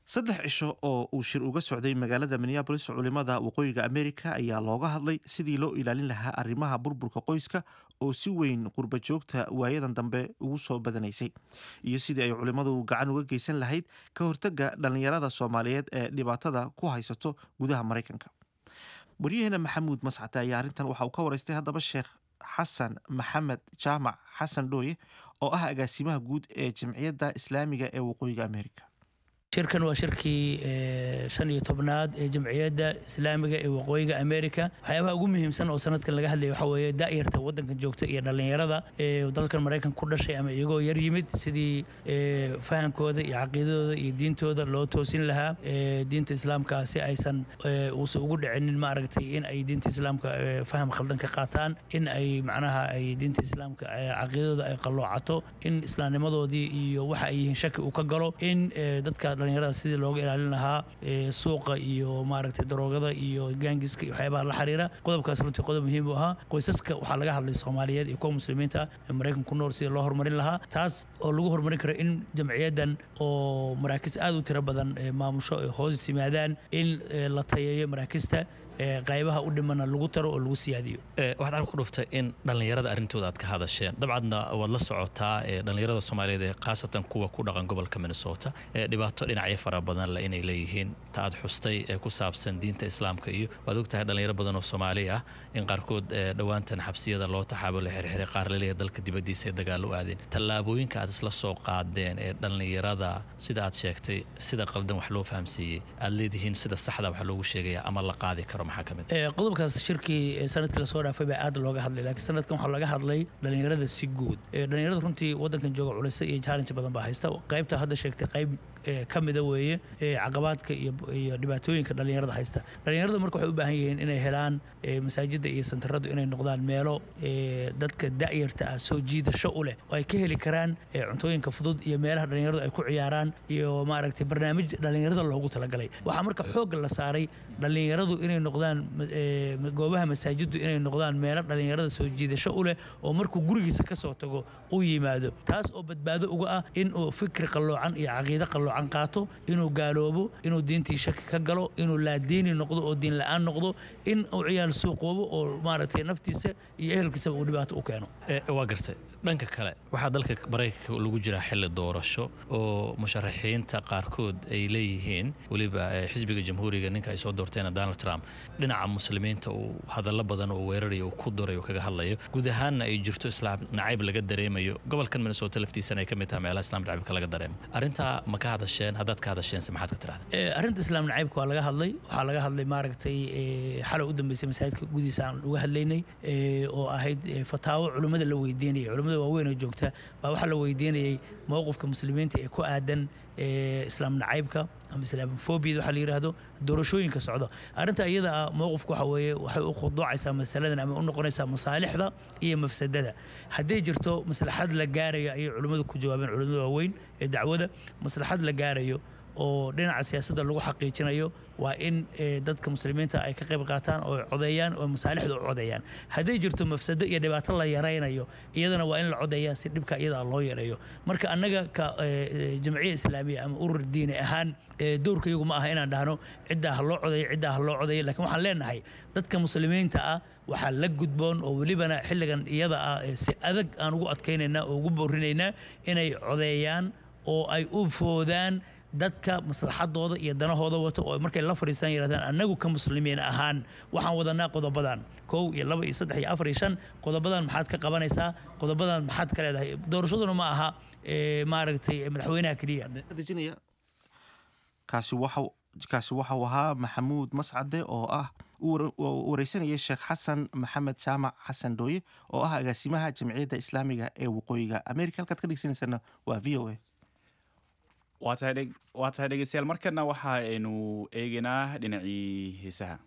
saddex cisho oo uu shir uga socday magaalada minneabolis culimada waqooyiga amerika ayaa looga hadlay sidii loo ilaalin lahaa arrimaha burburka qoyska oo si weyn qurba joogta waayadan dambe ugu soo badanaysay iyo sidii ay culimmadu gacan uga geysan lahayd ka hortagga dhallinyarada soomaaliyeed ee dhibaatada ku haysato gudaha maraykanka waryaheena maxamuud mascate ayaa arrintan waxa uu ka waraystay haddaba sheekh xasan maxamed jaamac xasan dhooye oo ah agaasimaha guud ee jamciyadda islaamiga ee waqooyiga amerika shirkan waa shirkii shan iyo tobnaad ee jamciyadda islaamiga ee waqooyiga amerika waxyaabaha ugu muhiimsan oo sanadkan laga hadlaya waxaa weeye da'yarta waddankan joogta iyo dhallinyarada ee dalkan maraykanka ku dhashay ama iyagoo yar yimid sidii fahamkooda iyo caqiidadooda iyo diintooda loo toosin lahaa diinta islaamka si aysan uusan ugu dhicinin maaragtay in ay diinta islaamka faham khaldan ka qaataan in ay macnaha ay diinta islaamka caqiidadooda ay qalloocato in islaamnimadoodii iyo waxa ay yihiin shaki uu ka galo in dadka dhalinyarada sidii looga ilaalin lahaa suuqa iyo maaragtay daroogada iyo gaangiska iyo waxyaabaha la xiriira qodobkaas runtii qodob muhiim u ahaa qoysaska waxaa laga hadlay soomaaliyeed iyo kuwa muslimiinta ee maraykanka ku nool sidii loo horumarin lahaa taas oo lagu horumarin karo in jamciyaddan oo maraakiis aad u tiro badan maamusho ay hoos yimaadaan in la tayeeyo maraakista qaybaha u dhimana lagu taro oo lagu siyaadiyo waxaad arka ku dhuftay in dhallinyarada arrintooda aad ka hadasheen dabcadna waad la socotaa dhallinyarada soomaaliyeed ee khaasatan kuwa ku dhaqan gobolka minnesota ee dhibaato dhinacyo fara badan leh inay leeyihiin ta aad xustay ee ku saabsan diinta islaamka iyo waad ogtahay dhallinyaro badan oo soomaali ah in qaarkood dhowaantan xabsiyada loo taxaabo la xirxiray qaar laleeyahay dalka dibaddiisa ee dagaal u aadeen tallaabooyinka aad isla soo qaadeen ee dhallinyarada sida aad sheegtay sida qaldan wax loo fahamsiiyey aad leedihiin sida saxda wax loogu sheegaya ama la qaadi karo qodobkaas shirkii sanadkii lasoo dhaafay baa aad looga hadlay laakiin sanadkan waxaa laga hadlay dhalinyarada si guud dhalinyarada runtii waddankan jooga culisa iyo challenge badan baa haysta qaybta hadda sheegtay qayb ka mida weeye caqabaadka iyo dhibaatooyinka dhalinyarada haysta dhalinyarada marka waxay u baahan yihiin inay helaan masaajidda iyo santaradu inay noqdaan meelo dadka da'yarta ah soo jiidasho u leh oo ay ka heli karaan cuntooyinka fudud iyo meelaha dhalinyaradu ay ku ciyaaraan iyo maaragtay barnaamij dhalinyarada loogu talagalay waxaa marka xoogga la saaray dhalinyaradu inay noqdaan goobaha masaajiddu inay noqdaan meelo dhalinyarada soo jiidasho u leh oo markuu gurigiisa ka soo tago uu yimaado taas oo badbaado uga ah inuu fikri qalloocan iyo caqiide qalloocan qaato inuu gaaloobo inuu diintii shaki ka galo inuu laadiini noqdo oo diin la'aan noqdo in uu ciyaal suuqoobo oo maaragtay naftiisa iyo ehelkiisaba uu dhibaato u keeno waa gartay dhanka kale waxaa dalka maraykanka lagu jiraa xilli doorasho oo musharaxiinta qaarkood ay leeyihiin weliba xisbiga jamhuuriga ninka ay soo doorteen donald trump dhinaca muslimiinta uu hadallo badan oo weerarayo uu ku duray oo kaga hadlayo guud ahaanna ay jirto islaam nacayb laga dareemayo gobolkan minnesota laftiisana ay ka mid tahay meelaha islaam nacaybka laga dareemo arrintaa ma ka hadasheen haddaad ka hadasheense maxaad ka tirahdeen arrinta islaam nacaybka waa laga hadlay waxaa laga hadlay maaragtay xalay u dambeysay masaajidka gudihiisa aan uga hadlaynay oo ahayd fataawo culimmada la weydiinayay culimmada waaweyn oo joogta baa waxaa la weydiinayay mowqifka muslimiinta ee ku aadan islaam nacaybka ama islaamofobiyada waxaa la yidhaahdo doorashooyinka socda arrinta iyada ah mowqifka waxa weeye waxay u khuduucaysaa masaladan ama u noqonaysaa masaalixda iyo mafsadada hadday jirto maslaxad la gaarayo ayay culimmadu ku jawaabeen culimmada waaweyn ee dacwada maslaxad la gaarayo oo dhinaca siyaasadda lagu xaqiijinayo waa in dadka muslimiinta ay ka qayb qaataan oo codeeyaan oo masaalixda u codeeyaan hadday jirto mafsado iyo dhibaato la yaraynayo iyadana waa in la codeeyaa si dhibka iyada loo yareeyo marka annaga ka jamciya islaamiya ama urur diini ahaan doorka iyagu ma aha inaan dhahno ciddaa ha loo codeeyo ciddaa ha loo codeeyo lakiin waxaan leenahay dadka muslimiinta ah waxaa la gudboon oo welibana xilligan iyada ah si adag aan ugu adkaynaynaa oo ugu boorinaynaa inay codeeyaan oo ay u foodaan dadka maslaxadooda iyo danahooda wato oo markay la fadhiistaan yidhahdaan annagu ka muslimiin ahaan waxaan wadanaa qodobadan kow iyo laba iyo saddex iyo afar iyo shan qodobadan maxaad ka qabanaysaa qodobadan maxaad ka leedahay doorashaduna ma aha maaragtay madaxweynaha keliya kaasi waxa kaasi waxau ahaa maxamuud mascade oo ah u wareysanayay sheekh xasan maxamed jaamac xasan dhooye oo ah agaasimaha jamciyadda islaamiga ee waqooyiga america halkaad ka dhegeysaneysana waa v o a waa tahay dhegeystayaal markana waxa aynu eegaynaa dhinacii heesaha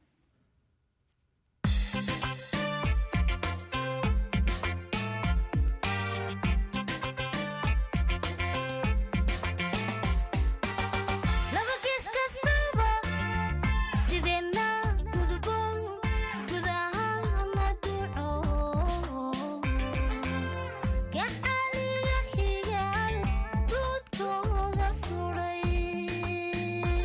Yeah.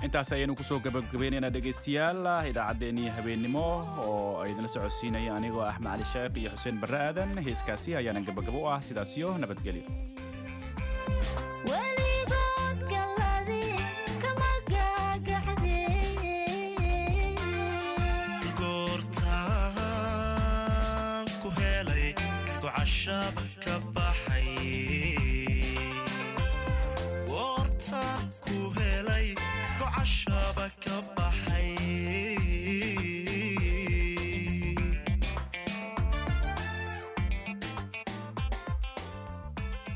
intaas ayaynu kusoo gabagabaynaynaa dhegaystayaal idaacaddeenii habeennimo oo ay idinla socodsiinaya anigoo axmed cali sheekh iyo xuseen barre aadan heeskaasi ayaana gabagabo u ah sidaasiyo nabadgelyo weligood galadi kama gaagaxdee goortaan ku helay gocashab ka baxay goortaan ku helay gocashaba ka baxay